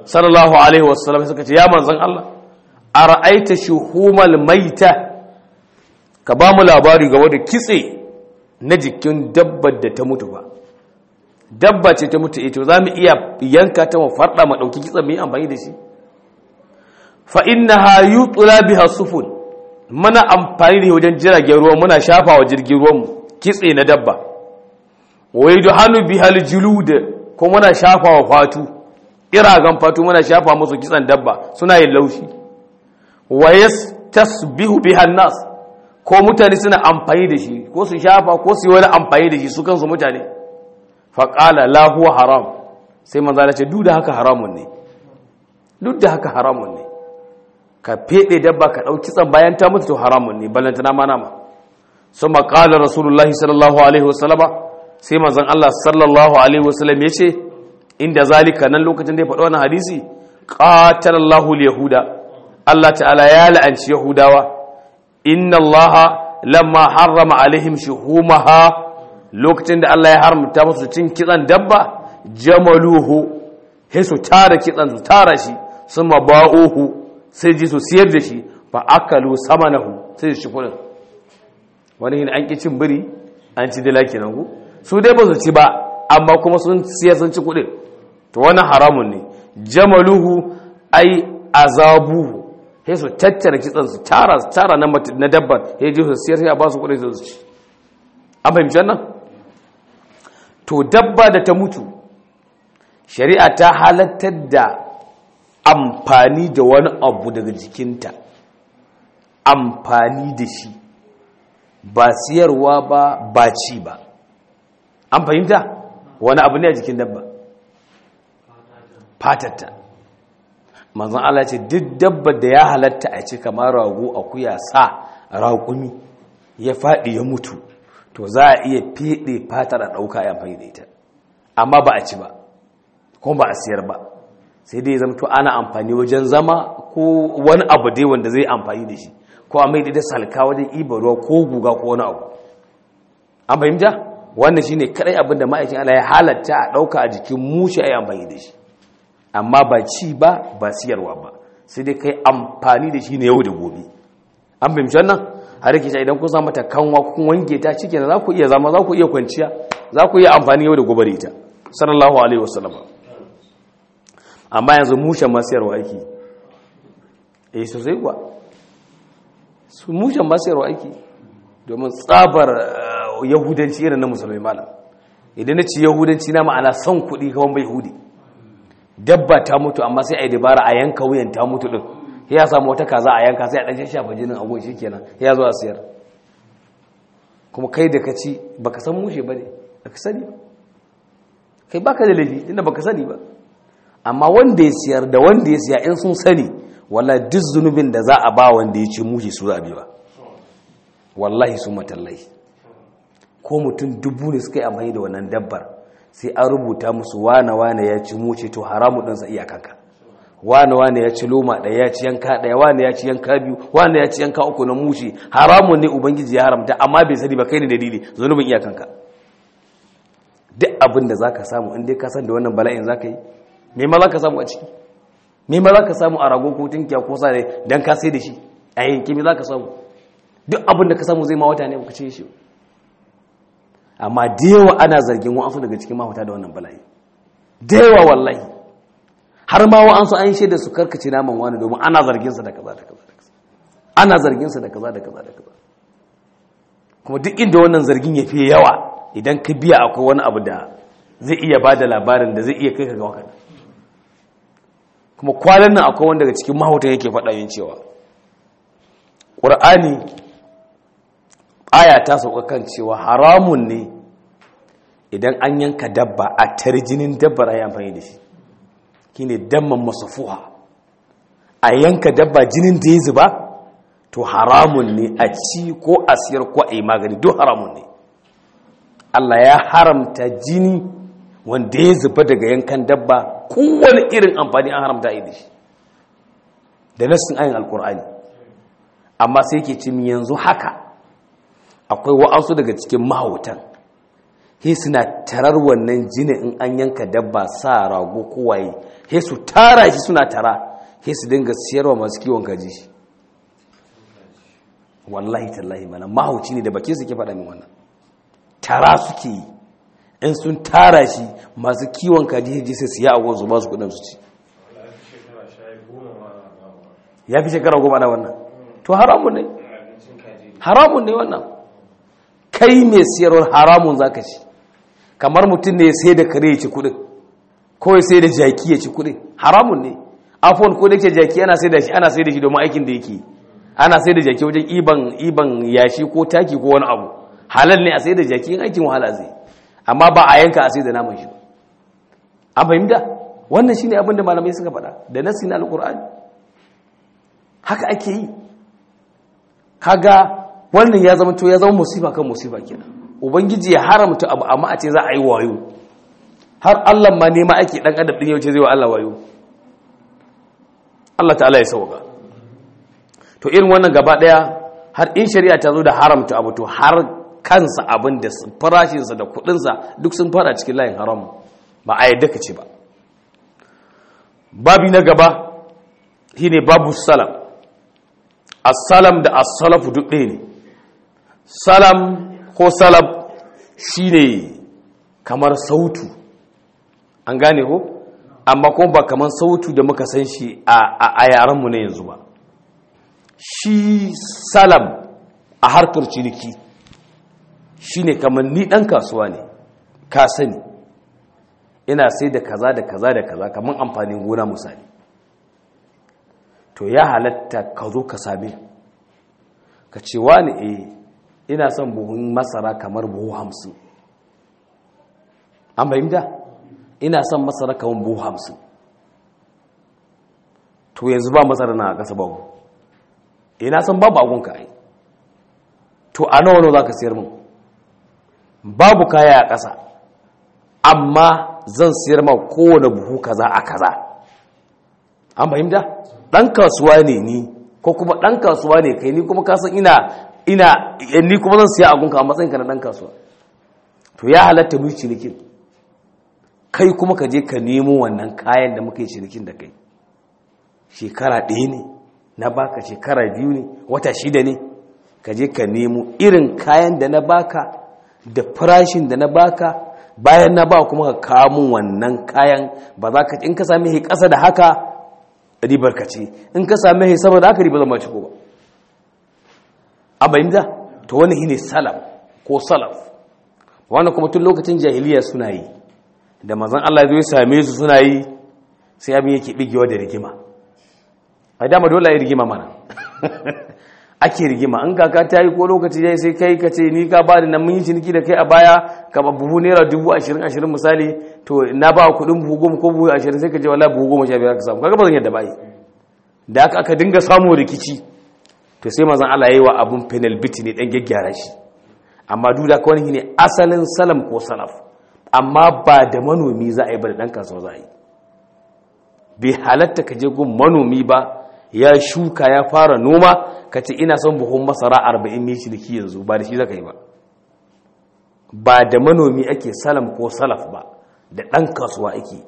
sallallahu alaihi wasallam suka ce ya manzon Allah ara'aita shuhumal maita ka ba mu labari ga wanda kitse na jikin dabbar da ta mutu ba dabba ce ta mutu ito za mu iya yanka ta mu farda mu dauki kitsen mu yi amfani da shi fa innaha yutla biha sufun muna amfani da wajen jiragen ruwa muna shafa wa jirgin ruwan mu kitse na dabba wa yudhanu biha aljulud ko muna shafa wa fatu iragan fatu muna shafa musu kitsen dabba suna yin laushi wa yastasbihu biha an-nas ko mutane suna amfani da shi ko su shafa ko su yi wani amfani da shi su kansu mutane faƙala lahuwa haram sai manzana ce duk da haka haramun ne duk da haka haramun ne ka feɗe dabba ka ɗauki tsan bayan ta mutu to haramun ne ballantana ma nama sun maƙala rasulullahi sallallahu alaihi wasallama sai manzan Allah sallallahu alaihi wasallam ya ce inda zalika nan lokacin da ya faɗi wannan hadisi qatalallahu yahuda Allah ta'ala ya la'anci yahudawa inna Allah lamma harrama alaihim shuhumaha lokacin da Allah ya haramta musu cin kitsan dabba jamaluhu sai su tara kitsan su tara shi sun maba'uhu sai ji su siyar da shi fa akalu samanahu sai su ci kudin wani hin an ki cin biri an ci dila kenan ku su dai ba su ci ba amma kuma sun siyar sun ci kudin to wannan haramun ne jamaluhu ai azabuhu sai su tattara kitsan su tara su tara na dabban sai ji su siyar sai a ba su kudin su ci an fahimci wannan to dabba da ta mutu shari'a ta halattar da amfani da wani abu daga jikinta amfani da shi ba siyarwa ba ba ci ba an fahimta wani abu ne a jikin dabba fatatta manzan Allah ce duk dabba da ya halatta a ci kamar rago akuya sa raƙumi ya faɗi ya mutu to za a iya fiɗe fatar a ɗauka ya amfani da ita amma ba a ci ba kuma ba a siyar ba sai dai zama to ana amfani wajen zama ko wani abu dai wanda zai amfani da shi ko a mai da salka wajen iba ruwa ko guga ko wani abu an fahimta wannan shine kadai abin da ma'aikin Allah ya halatta a ɗauka a jikin mushe a yi amfani da shi amma ba ci ba ba siyarwa ba sai dai kai amfani da shi ne yau da gobe an fahimci wannan har yake ta idan kun sa mata kanwa kun wanke ta cikin za ku iya zama za ku iya kwanciya za ku iya amfani yau da gobe da ita sallallahu alaihi wasallam amma yanzu mushen masiyarwa aiki eh sosai kuwa su mushen masiyarwa aiki domin tsabar yahudanci irin na musulmi malam idan na ci yahudanci na ma'ana son kuɗi kawai bai hudi dabba ta mutu amma sai a yi dabara a yanka wuyan ta mutu din ya samu wata kaza a yanka sai a ɗan shafa jinin agon shi kenan ya zo a siyar kuma kai da ka ci baka san mushe ba ne baka sani ba kai baka da laifi inda baka sani ba amma wanda ya siyar da wanda ya siya in sun sani walla duk zunubin da za a ba wanda ya ci mushe su zabi ba wallahi su matallahi ko mutum dubu ne suka yi amfani da wannan dabbar sai an rubuta musu wane wane ya ci mushe to haramu ɗansa iyakanka wane wane ya ci loma ɗaya ya ci yanka ɗaya wane ya ci yanka biyu wane ya ci yanka uku na mushe haramun ne ubangiji ya haramta amma bai sani ba kai ne dalili zunubin iyakanka duk abin da za ka samu inda ka san da wannan bala'in za ka yi me ma za ka samu a ciki me ma za ka samu a rago ko tunkiya ko sa don ka sai da shi a yanki me za ka samu duk abin da ka samu zai ma wata ne ba ka ce shi amma da yawa ana zargin wa'ansu daga cikin mahuta da wannan bala'i da yawa wallahi har ma wa'ansu an shaida su karkace naman wani domin ana zarginsa da kaza da kaza da kaza ana zarginsa da kaza da kaza da kaza kuma duk inda wannan zargin ya fiye yawa idan ka biya akwai wani abu da zai iya ba da labarin da zai iya kai ka ga wakana kuma kwanan nan akwai wanda daga cikin mahautan yake faɗa yin cewa ƙur'ani aya ta sauka kan cewa haramun ne idan an yanka dabba a tarjinin dabbar ayi amfani da shi shine damman masafuha a yanka dabba jinin da ya zuba to haramun ne a ci ko a siyar ko a yi magani duk haramun ne Allah ya haramta jini wanda ya zuba daga yankan dabba kowane irin amfani an haramta yi da shi da nassin ayin alkur'ani amma sai ke cin yanzu haka akwai wa'ansu daga cikin mahautan he suna tarar wannan jini in an yanka dabba sa rago kowaye he su tara shi suna tara he su dinga siyarwa masu kiwon kaji shi wallahi tallahi mana mahauci ne da bakin su ke faɗa min wannan tara suke yi in sun tara shi masu kiwon kaji he sai su yi a wanzu ba su kudin su ci ya fi shekara goma na wannan to haramun ne haramun ne wannan kai mai siyarwar haramun za ka ci kamar mutum ne ya sai da kare ya ci kudin ko ya sai da jaki ya ci kudin haramun ne afon ko da ke jaki ana sai da shi ana sai da shi domin aikin da yake ana sai da jaki wajen iban iban yashi ko taki ko wani abu halal ne a sai da jaki in aikin wahala zai amma ba a yanka a sai da naman shi an fahimta wannan shine abin da malamai suka faɗa da nasi na alqur'ani haka ake yi kaga wannan ya zama to ya zama musiba kan musiba kenan ubangiji ya haramta abu amma a ce za a yi wayo har Allah ma nema ake dan adam din yauce zai wa Allah wayo Allah ta'ala ya sauka to irin wannan gaba daya har in shari'a ta zo da haramta abu to har kansa abin da farashinsa da kudinsa duk sun fara cikin layin haram ba a yadda ka ce ba babi na gaba shine babu salam as-salam da as-salafu duk ɗaya ne salam ko salab shine kamar sautu an gane ko amma kuma ba kamar sautu da muka san shi a yaranmu na yanzu ba shi salam a harkar ciniki shine kamar ni ɗan kasuwa ne ka sani ina sai da kaza da kaza da kaza kamar amfanin gona misali to ya halatta ka zo ka same ka ce wani eh ina son buhun masara kamar buhu hamsin an fahimta ina son masara kamar buhu hamsin to yanzu ba masara na ƙasa babu ina son babu agunka ai to a nawa nawa za ka siyar min babu kaya a ƙasa amma zan siyar ma kowane buhu kaza a kaza an fahimta ɗan kasuwa ne ni ko kuma ɗan kasuwa ne kai ni kuma kasan ina ina ni kuma zan siya agunka a matsayinka na ɗan kasuwa to ya halatta mu cinikin kai kuma ka je ka nemo wannan kayan da muka yi cinikin da kai shekara ɗaya ne na baka shekara biyu ne wata shida ne ka je ka nemo irin kayan da na baka da farashin da na baka bayan na ba kuma ka kamun wannan kayan ba za ka in ka sami hi ƙasa da haka ribar ka ce in ka sami hi sama da haka ribar zama ciko ba a bayyanta to wani shi ne salaf ko salaf wannan kuma tun lokacin jahiliya suna yi da mazan Allah zai same su suna yi sai abin yake bigewa da rigima a dama dole yi rigima mana ake rigima an kaka ta yi ko lokaci ya sai kai ka ce ni ka ba da nan mun yi ciniki da kai a baya ka ba buhu naira dubu ashirin ashirin misali to na ba kuɗin buhu goma ko buhu ashirin sai ka ce wala buhu goma sha biyar ka samu kaga ba zan yadda ba yi da aka aka dinga samun rikici to sai mazan Allah yi wa abun penal bit ne dan gyaggyara shi amma duk da kawai ne asalin salam ko salaf amma ba da manomi za a yi ba da ɗan kasuwa za a yi bai halatta ka je gun manomi ba ya shuka ya fara noma ka ce ina son buhun masara arba'in mai ciniki yanzu ba da shi zaka yi ba ba da manomi ake salam ko salaf ba da ɗan kasuwa ake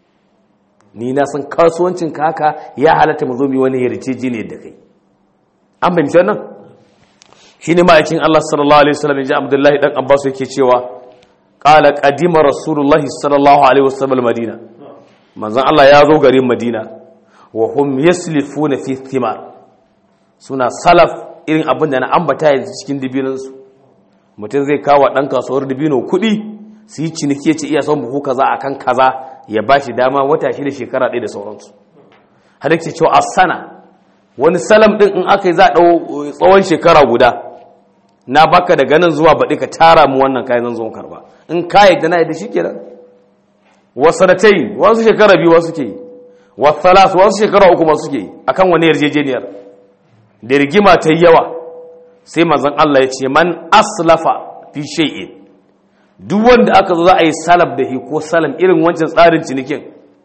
ni na san kasuwancin ka haka ya halatta mu zo mu wani yarjejeniya da kai an fahimci wannan shine ma'aikin Allah sallallahu alaihi wasallam ya ji Abdullahi dan Abbas yake cewa qala qadima rasulullahi sallallahu alaihi wasallam madina manzon Allah ya zo garin madina wa hum yaslifuna fi thimar suna salaf irin abin da na ambata yanzu cikin dibinansu mutum zai kawo dan kasuwar dibino kuɗi su yi ciniki ce iya son buhu kaza akan kaza ya ba shi dama wata shi da shekara ɗaya da sauransu har yake cewa a sana wani salam ɗin in aka yi za a ɗau tsawon shekara guda na baka daga nan zuwa baɗi ka tara mu wannan kayan zan zo karba in ka yadda na yadda shi kenan wasanatai wasu shekara biyu wasu ke yi wasalas wasu shekara uku masu ke yi akan wani yarjejeniyar da rigima ta yi yawa sai mazan Allah ya ce man aslafa fi shay'in duk wanda aka zo za a yi salaf da hi ko salam irin wancan tsarin cinikin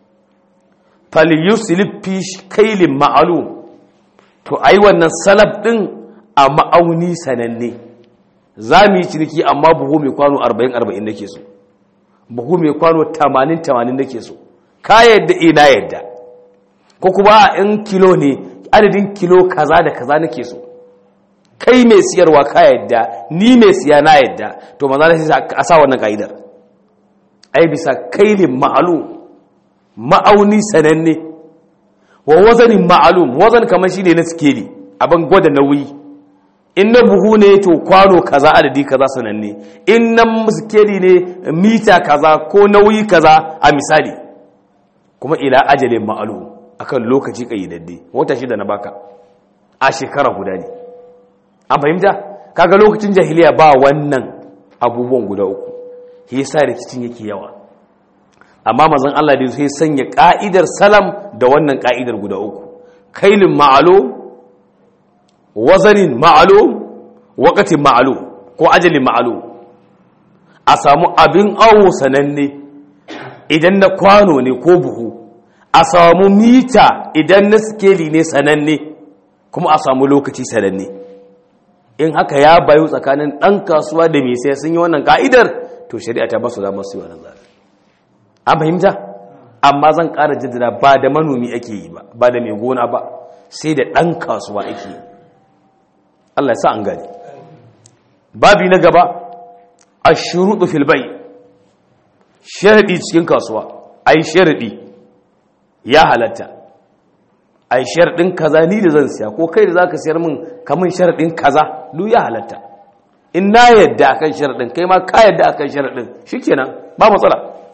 falyuslif fi kailin ma'alum to ai wannan salaf din a ma'auni sananne za mu yi ciniki amma buhu mai kwano 40-40 nake so buhu mai kwano 80-80 nake so ka yadda ina yadda ko kuma in kilo ne adadin kilo kaza da kaza nake so kai mai siyarwa ka yadda ni mai siya na yadda to maza na sai a sa wannan ka'idar ai bisa kailin ma'alum ma'auni sananne wa wazanin ma'alum wazan kamar shi ne na sikeli abin gwada nauyi in na buhu ne to kwano kaza adadi kaza sananne in na sikeli ne mita kaza ko nauyi kaza a misali kuma ila ajalin ma'alum akan lokaci kayyadadde wata shida na baka a shekara guda ne an fahimta kaga lokacin jahiliya ba wannan abubuwan guda uku shi yasa rikicin yake yawa amma mazan Allah da sai sanya ka'idar salam da wannan ka'idar guda uku kailin ma'alo wazanin ma'alo waqatin ma'alo ko ajalin ma'alo a samu abin awo sananne idan na kwano ne ko buhu a samu mita idan na skeli ne sananne kuma a samu lokaci sananne in haka ya bayu tsakanin ɗan kasuwa da mai sai sun yi wannan ka'idar to shari'a ta basu za masu yi wannan zafi an fahimta amma zan ƙara jaddada ba da manomi ake yi ba ba da mai gona ba sai da ɗan kasuwa ake yi Allah ya sa an gani babi na gaba a shuruɗu filbai sharaɗi cikin kasuwa a yi sharaɗi ya halatta a yi sharaɗin kaza ni da zan siya ko kai da za ka siyar min kamun sharaɗin kaza duk ya halatta in na yadda akan sharaɗin kai ma ka yadda akan sharaɗin shi kenan ba matsala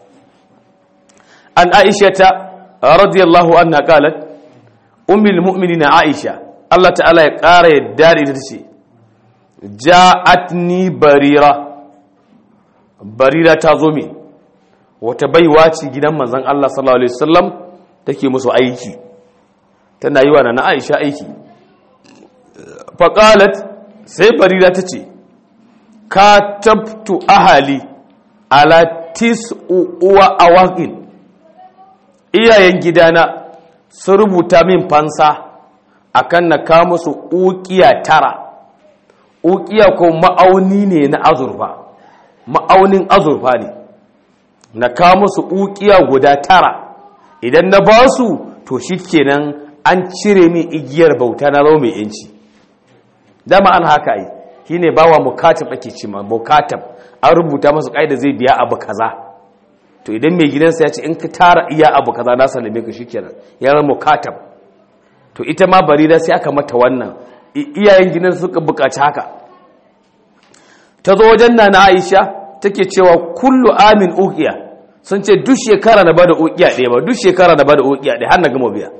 an aisha ta radiyallahu anha qalat ummul mu'minina aisha Allah ta'ala ya ƙara yadda da ita ce ja'atni barira barira ta zo min wata baiwa ce gidan manzon Allah sallallahu alaihi wasallam take musu aiki tana yi wa na Aisha aiki faqalat sai barira ta ce ka tabtu ahali ala tis'u uwa awaqin iyayen gidana sun rubuta min fansa akan na ka musu ukiya tara ukiya ko ma'auni ne na azurfa ma'aunin azurfa ne na ka musu ukiya guda tara idan na ba su to shikenan an cire min igiyar bauta na zama mai yanci dama an haka yi shine bawa mukatab ake ce ma mukatab an rubuta masa kaida zai biya abu kaza to idan mai gidansa ya ce in ka tara iya abu kaza na sallame ka shikenan ya zama mukatab to ita ma barira sai aka mata wannan iyayen gidan suka bukaci haka ta zo wajen nana Aisha take cewa kullu amin uqiya sun ce duk shekara na bada uqiya ɗaya ba duk shekara na bada uqiya ɗaya har na gama biya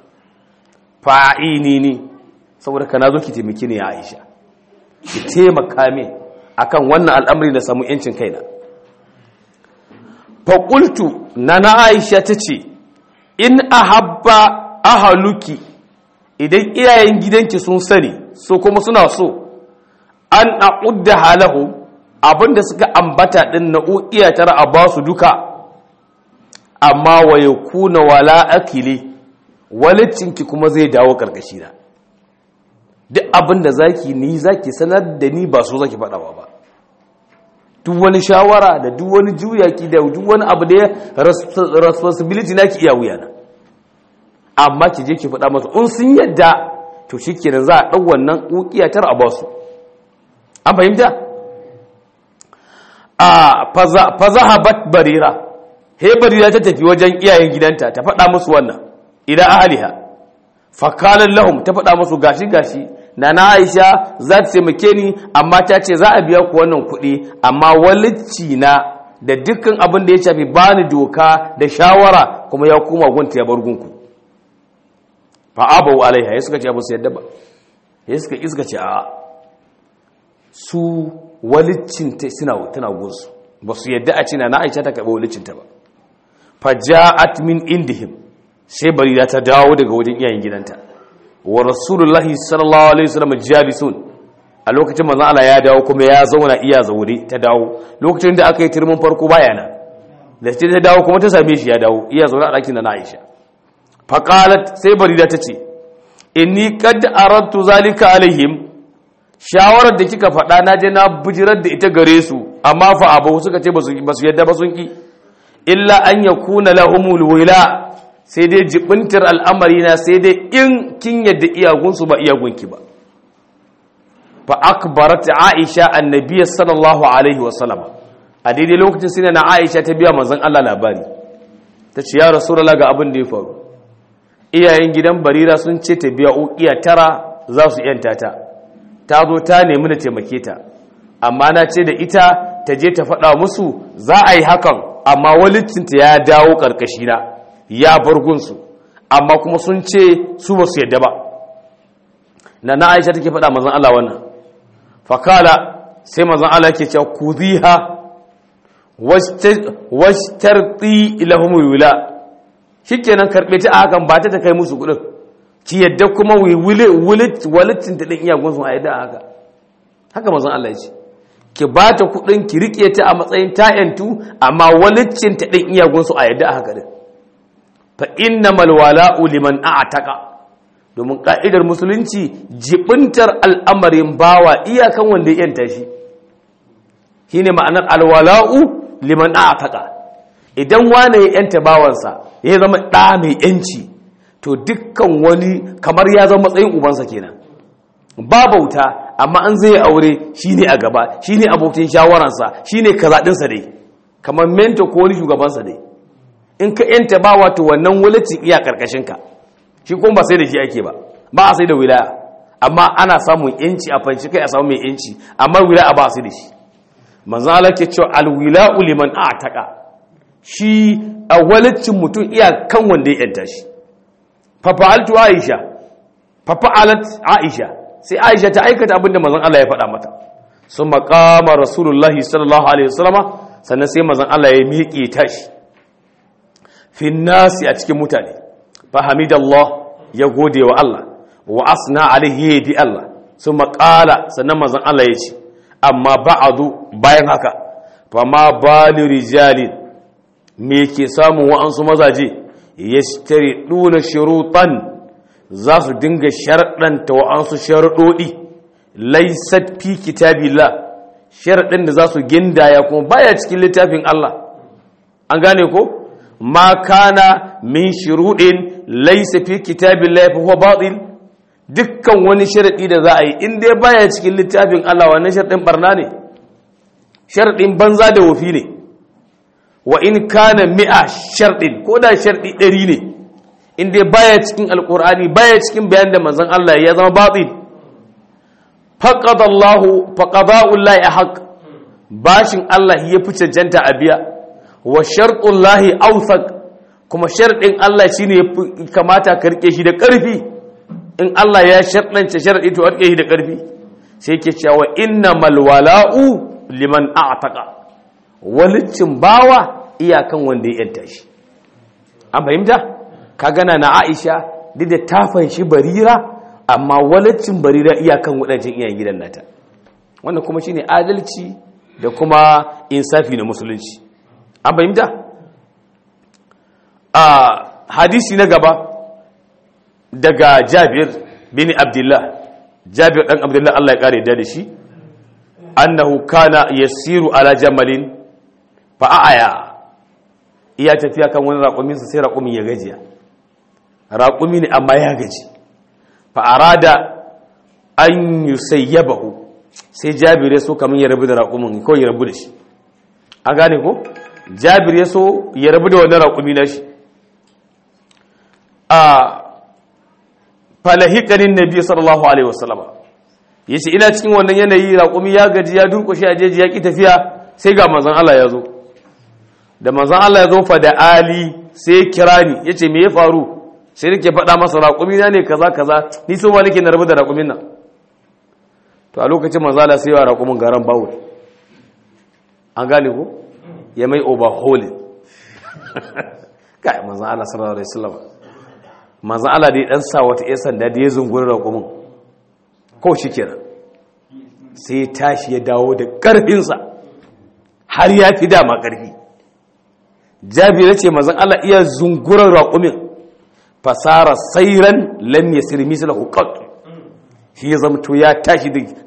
fa'ini ni saboda kana zo ki taimaki ni ya Aisha ki taimaka min akan wannan al'amari da samu yancin kaina fa qultu nana Aisha tace in ahabba ahaluki idan iyayen gidanki sun sani so kuma suna so an a'udda halahu abinda suka ambata din na uqiya tara a basu duka amma wa yakuna wala akili walicinki kuma zai dawo karkashi na duk abinda zaki ni zaki sanar da ni ba so zaki faɗa ba duk wani shawara da duk wani juyaki da duk wani abu da ya responsibility naki iya wuya na amma ki je ki faɗa masa in sun yadda to shikenan za a ɗau wannan ukiya tar a basu an fahimta a fazahabat barira he barira ta tafi wajen iyayen gidanta ta faɗa musu wannan idan ahliha fakalan lahum ta faɗa musu gashi gashi na na aisha za ta taimake ni amma ta ce za a biya ku wannan kuɗi amma walicci na da dukkan abin da ya shafi bani doka da shawara kuma ya koma gunta ya bar gunku fa abau alaiha ya suka ce ba su yadda ba ya suka iska ce a su walicin ta suna tana gunsu ba su yadda a cina na aisha ta karɓi walicin ta ba fa ja'at min indihim sai barira ta dawo daga wajen iyayen gidanta wa rasulullahi sallallahu alaihi wasallam jalisun a lokacin manzon Allah ya dawo kuma ya zauna iya zaure ta dawo lokacin da aka yi turmin farko baya nan da ce ta dawo kuma ta same shi ya dawo iya zaune a ɗakin da na Aisha faqalat sai barira ta ce inni qad aradtu zalika alaihim shawarar da kika faɗa na je na bijirar da ita gare su amma fa abu suka ce ba su yadda ba sun ki illa an yakuna lahumul wila sai dai jibintar al'amari na sai dai in kin yadda iyagunsu ba iyagunki ba fa akbarat aisha annabiy sallallahu alaihi wasallam a daidai lokacin sai na aisha ta biya manzon Allah labari ta ce ya rasulullah ga abin da ya faru iyayen gidan barira sun ce ta biya ukiya tara za su yanta ta ta zo ta nemi da taimake ta amma na ce da ita ta je ta faɗa musu za a yi hakan amma walicinta ya dawo ƙarƙashina ya bar gunsu amma kuma sun ce su ba su yadda ba na na aisha take faɗa mazan Allah wannan fakala sai mazan Allah ke cewa ku ziha washtarti ilahumul wila shikenan karɓe ta a hakan ba ta ta kai musu kuɗin ki yadda kuma walittin ta ɗin iyagunsu a yadda haka haka mazan Allah ya ce ki ba ta kuɗin ki riƙe ta a matsayin ta'yantu amma walittin ta ɗin iyagunsu a yadda haka ɗin fa inna malwala'u liman a'taka domin ka'idar musulunci jibintar al'amarin bawa iyakan wanda ya yanta shi shine ma'anar alwala'u liman a'taka idan wane ya yanta bawansa ya zama ɗa mai yanci to dukkan wani kamar ya zama matsayin ubansa kenan ba bauta amma an zai aure shine a gaba shine abokin shawararsa shine kazaɗinsa dai kamar menta ko wani shugabansa dai in ka yanta ba wato wannan wulacin iya karkashin ka shi kuma ba sai da shi ake ba ba a sai da wilaya amma ana samun yanci a fanci kai a samu mai yanci amma wilaya ba a sai da shi manzo Allah ke cewa alwila'u liman a'taqa shi a walacin mutum iya kan wanda ya yanta shi fa fa'altu aisha fa fa'alat aisha sai aisha ta aikata abinda manzon Allah ya faɗa mata sun maqama rasulullahi sallallahu alaihi wasallama sannan sai manzon Allah ya miƙe tashi fi nasi a cikin mutane fa hamidallah ya gode wa Allah wa asna alaihi bi Allah sun maƙala sannan manzon Allah ya ce amma ba'adu bayan haka fa ma bali rijalin me ke samun wa'ansu mazaje yashtari duna shurutan za su dinga sharɗanta wa'ansu sharuɗoɗi laisat fi kitabillah sharaɗin da za su gindaya kuma baya cikin littafin Allah an gane ko ma kana min shuruɗin laisa fi kitabillah fa huwa batil dukkan wani sharaɗi da za a yi in dai baya cikin littafin Allah wannan sharaɗin barna ne sharaɗin banza da wofi ne wa in kana mi'a sharɗin ko da sharɗi ɗari ne in dai baya cikin alƙur'ani baya cikin bayan da manzon Allah ya zama batil faqada Allah faqada'u Allah haqq bashin Allah ya fi cancanta a biya wa shartullahi awthaq kuma sharɗin Allah shine ya kamata ka rike shi da ƙarfi in Allah ya sharɗance sharɗi to rike shi da ƙarfi sai yake cewa innamal wala'u liman a'taqa walicin bawa iyakan wanda ya yanta shi an fahimta ka gana na Aisha duk da ta fanshi barira amma walicin barira iyakan waɗancan iyayen gidan nata wannan kuma shine adalci da kuma insafi na musulunci an fahimta a hadisi na gaba daga jabir bin abdullah jabir dan abdullah Allah ya kare da shi annahu kana yasiru ala jamalin fa aya iya tafiya kan wani raƙumin sai raƙumin ya gajiya raƙumi ne amma ya gaji fa arada an yusayyabahu sai jabir ya so kaman ya rabu da raƙumin ko ya rabu da shi an gane ko jabir ya so ya rabu da wannan raƙumi na shi a falahikanin nabi sallallahu alaihi wasallama ya ce ina cikin wannan yanayi raƙumi ya gaji ya durƙushe a jeji ya ƙi tafiya sai ga manzan Allah ya zo da manzan Allah ya zo fa da ali sai kira ni ya ce me ya faru sai nake faɗa masa raƙumi na ne kaza kaza ni so ma nake na rabu da raƙumin nan to a lokacin manzan Allah sai ya raƙumin garan bawo an gane ko ya mai overhauling kai manzan Allah sallallahu alaihi wasallam manzan Allah dai dan sa wata 'yan sanda da ya zunguri raƙumin ko shi kenan sai tashi ya dawo da ƙarfinsa har ya fi dama ƙarfi jabira ce mazan Allah iya zungurar raƙumin fasara sairan lam ya sirmi su lahu shi ya zamto ya tashi da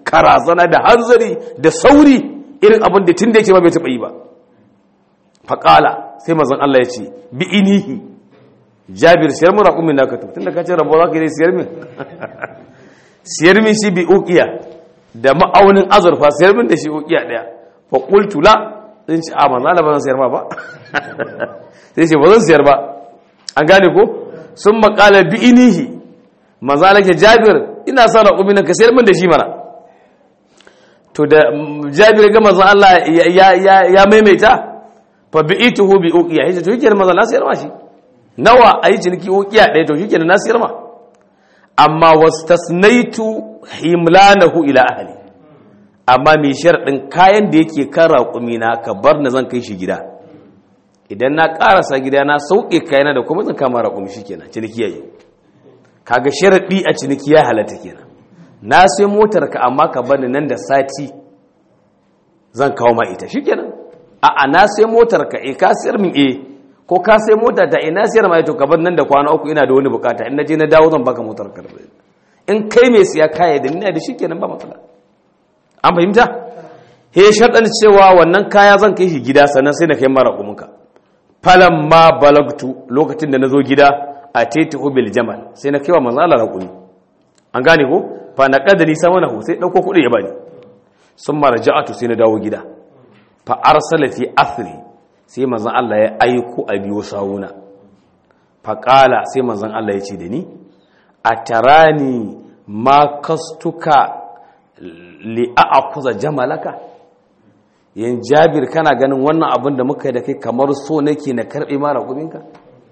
karazana da hanzari da sauri irin abin da tun da yake ba bai taɓa yi ba faƙala sai mazan Allah ya ce bi inihi jabir siyar mu raƙumin naka to tun da ka ce rabo za ka yi siyar min siyar min shi bi ukiya da ma'aunin azurfa siyar min da shi ukiya ɗaya fa qultu la zan ce a manzo Allah ba zan siyar ma ba sai ce ba zan siyar ba an gane ko sun maƙala bi inihi manzo Allah ke jabir ina sa raƙumin naka siyar min da shi mana to da jabir ga manzo Allah ya maimaita fa bi'ituhu bi uqiya yace to yake manzo Allah sayar ma shi nawa ayi ciniki uqiya ɗaya to yake na sayar ma amma wastasnaitu himlanahu ila ahli amma mai sharadin kayan da yake kan raƙumi na ka bar na zan kai shi gida idan na karasa gida na sauke kayana da kuma zan kama raƙumi shikenan ciniki yayi kaga sharadi a ciniki ya halatta kenan na sai motar ka amma ka bani nan da sati zan kawo ma ita shikenan a'a na sai motar ka eh ka sayar min eh ko ka sai mota ta ina sayar ma to ka bar nan da kwana uku ina da wani bukata in naje na dawo zan baka motar ka in kai mai siya kaya da ina da shikenan ba matsala an fahimta he sharɗan cewa wannan kaya zan kai shi gida sannan sai na kai mara kumunka falan ma balagtu lokacin da na zo gida a taitihu bil jamal sai na kai wa manzo Allah raƙumi an gane ko fa na kadari sama na sai dauko kuɗi ya bani sun marja'atu sai na dawo gida fa arsala fi athri sai manzon Allah ya aiko a biyo sawuna fa qala sai manzon Allah ya ce da ni atarani ma kastuka li a'khudha jamalaka yan jabir kana ganin wannan abin da muka yi da kai kamar so nake na karbe mara kubinka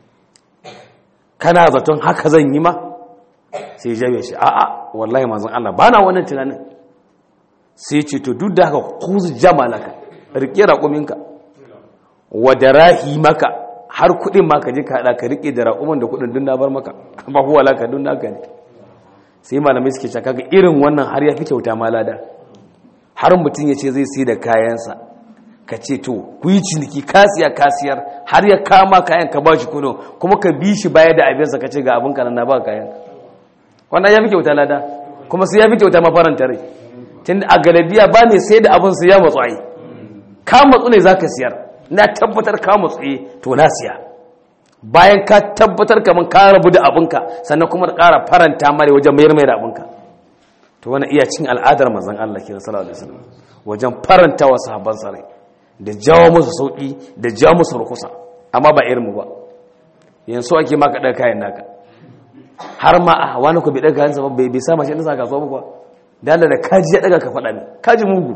kana zaton haka zan yi ma sai jabir shi a'a wallahi manzon Allah bana wannan tunanin sai ce to duk da haka kuzu jamalaka rike raƙuminka wa darahi maka har kuɗin ma ka je ka haɗa ka rike da raƙumin da kuɗin dun na bar maka ba huwa laka dun naka ne sai malamai suke cewa kaga irin wannan har ya fi kyauta ma lada har mutum ya ce zai sai da kayansa ka ce to ku yi ciniki kasiya kasiyar har ya kama kayan ka ba shi kuno kuma ka bi shi baya da abinsa ka ce ga abin kanan na ba kayan wannan ya fi kyauta lada kuma sai ya fi kyauta mafaranta rai tun a galabiya ba ne sai da abin su ya matsu ai ka matsu ne za ka siyar na tabbatar ka matsu e to na siya bayan ka tabbatar kamar ka rabu da abinka sannan kuma ƙara faranta mare wajen mayar mai da abinka to wani iya cin al'adar manzon Allah kenan sallallahu alaihi wasallam wajen faranta wa sahabban sarai da jawo musu sauki da jawo musu rukusa amma ba irin mu ba yanzu ake maka ɗaga kayan naka har ma a wani ku bi ɗaga kayan sa bai bai sa mashi ɗinsa kasuwa ba kuwa da Allah da kaji ya daga ka faɗa ne kaji mugu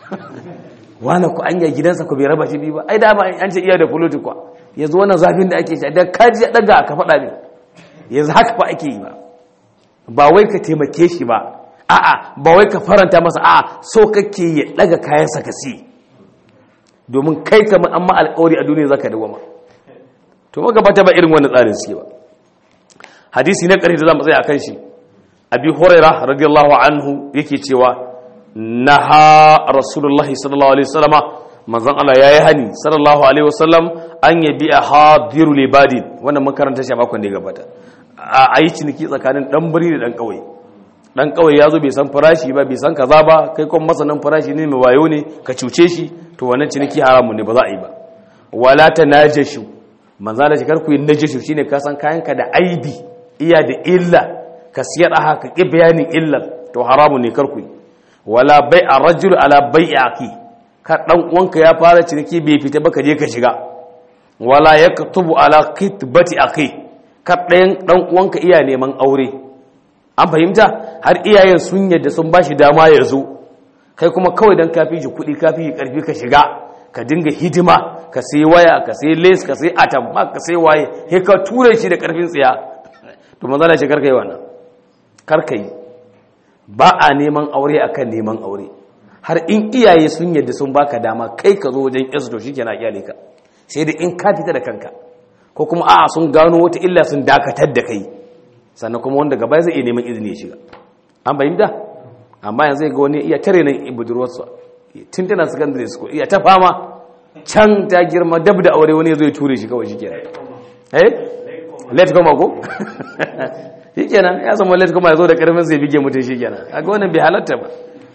wani ku anya gidansa ku bai raba shi biyu ba ai dama an ce iya da fuloti kuwa yanzu wannan zafin da ake sha da kaji ya daga ka faɗa ne yanzu haka fa ake yi ba ba wai ka taimake shi ba a'a ba wai ka faranta masa a'a so kake ya daga kayansa ka si domin kai kamar an ma alƙawari a duniya zaka dawama to magabata ba irin wannan tsarin suke ba hadisi na ƙarshe da zamu tsaya akan shi abi huraira radiyallahu anhu yake cewa naha rasulullahi sallallahu alaihi wasallama manzon Allah yayi hani sallallahu alaihi wasallam an yabi a hadiru libadin wannan makaranta shi a makon da ya gabata a yi ciniki tsakanin dan birni da dan kauye dan kauye yazo bai san farashi ba bai san kaza ba kai kuma masanin farashi ne mai wayo ne ka cuce shi to wannan ciniki haramun ne ba za a yi ba wala tanajashu manzon Allah shi karku yin najashu shine ka san kayanka da aibi iya da illa ka siyar a haka ƙi bayanin illar to haramu ne karku yi wala bai a rajul ala bai a ki ka ɗan uwanka ya fara ciniki bai fita ba ka je ka shiga wala ya tubu ala kitbati a kai ka ɗayan ɗan uwanka iya neman aure an fahimta har iyayen sun yadda sun ba shi dama ya zo kai kuma kawai don kafi shi kuɗi kafi shi ƙarfi ka shiga ka dinga hidima ka sai waya ka sai les ka sai atamma ka sai waye he ka ture shi da ƙarfin tsiya to manzana shi karka yi wannan karka yi ba a neman aure akan neman aure har in iyaye sun yadda sun baka dama kai ka zo wajen yasu to shi kenan iyale ka sai da in ka fita da kanka ko kuma a'a sun gano wata illa sun dakatar da kai sannan kuma wanda gaba zai iya neman izini ya shiga an bayyana amma yanzu ga wani iya tare nan budurwarsa tun tana secondary school iya ta fama can ta girma dab da aure wani zai ture shi kawai shi kenan eh late koma ko shi kenan ya zama late koma ya zo da karfin sai bige mutum shi kenan a ga wannan bai halatta ba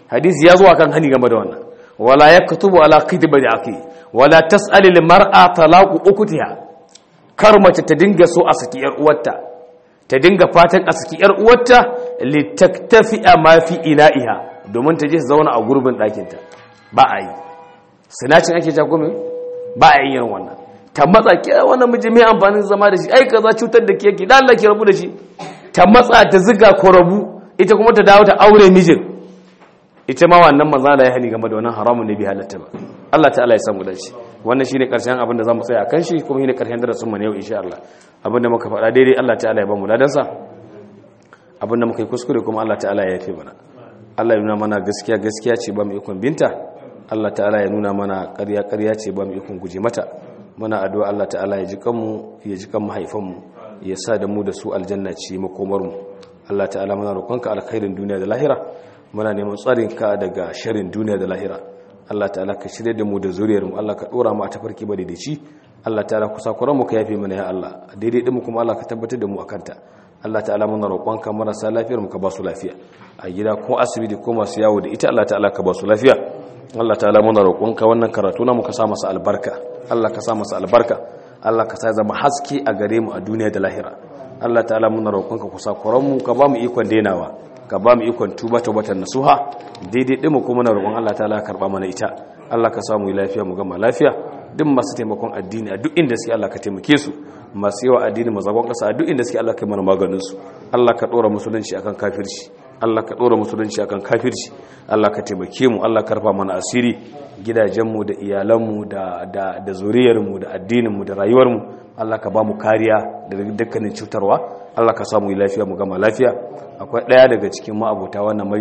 hadisi ya zo akan hani game da wannan wala yaktubu ala khitbati aqi wala tas'ali lil mar'a talaqu ukutiha kar mace ta dinga so a saki yar uwarta ta dinga fatan a saki yar uwarta litaktafi ma fi ila'iha domin ta je zauna a gurbin ɗakinta ba a yi sinacin ake jagomi ba a yi yin wannan ta matsa ke wannan miji mai amfanin zama da shi ai kaza cutar da ke da Allah ki rabu da shi ta matsa ta ziga ko rabu ita kuma ta dawo ta aure mijin ita ma wannan manzo Allah ya hani game da wannan haramun ne bi halatta ba Allah ta'ala ya samu dace wannan shine karshen abin da zamu tsaya kan shi kuma shine karshen darasin mu ne yau insha Allah abin da muka faɗa daidai Allah ta'ala ya ba mu ladan sa abin da muka yi kuskure kuma Allah ta'ala ya yafe mana Allah ya nuna mana gaskiya gaskiya ce ba mu ikon binta Allah ta'ala ya nuna mana ƙarya ƙarya ce ba mu ikon guje mata muna addu'a Allah ta'ala ya ji kanmu ya ji kan mahaifanmu ya sa da mu da su aljanna ce makomar mu Allah ta'ala muna roƙonka alkhairin duniya da lahira muna neman tsarin ka daga sharrin duniya da lahira Allah ta'ala ka shirye da mu da zuriyar mu Allah ka dora mu a tafarki ba daidaici Allah ta'ala kusa kuran mu ka yafe mana ya Allah daidai din mu kuma Allah ka tabbatar da mu akanta Allah ta'ala muna roƙonka marasa lafiyar mu ka ba su lafiya a gida ko asibiti ko masu yawo da ita Allah ta'ala ka ba su lafiya Allah ta'ala muna roƙonka wannan karatu na mu ka sa masa albarka Allah ka sa masa albarka Allah ka sa zama haske a gare mu a duniya da lahira Allah ta'ala muna roƙonka kusa kuran mu ka ba mu ikon denawa ka ba mu ikon tuba tawbatan nasuha daidai din mu kuma na roƙon Allah ta'ala karba mana ita Allah ka samu lafiya mu gama lafiya duk masu taimakon addini a duk inda suke Allah ka taimake su masu yawa addini mazagon ƙasa a duk inda suke Allah ka mana maganin su Allah ka ɗora musulunci akan kafirci Allah ka ɗora musulunci akan kafirci Allah ka taimake mu Allah ka rufa mana asiri gidajenmu da iyalanmu da da da zuriyarmu da addininmu da rayuwarmu Allah ka ba mu kariya daga dukkanin cutarwa Allah ka samu lafiya mu gama lafiya akwai ɗaya daga cikin ma'abota wannan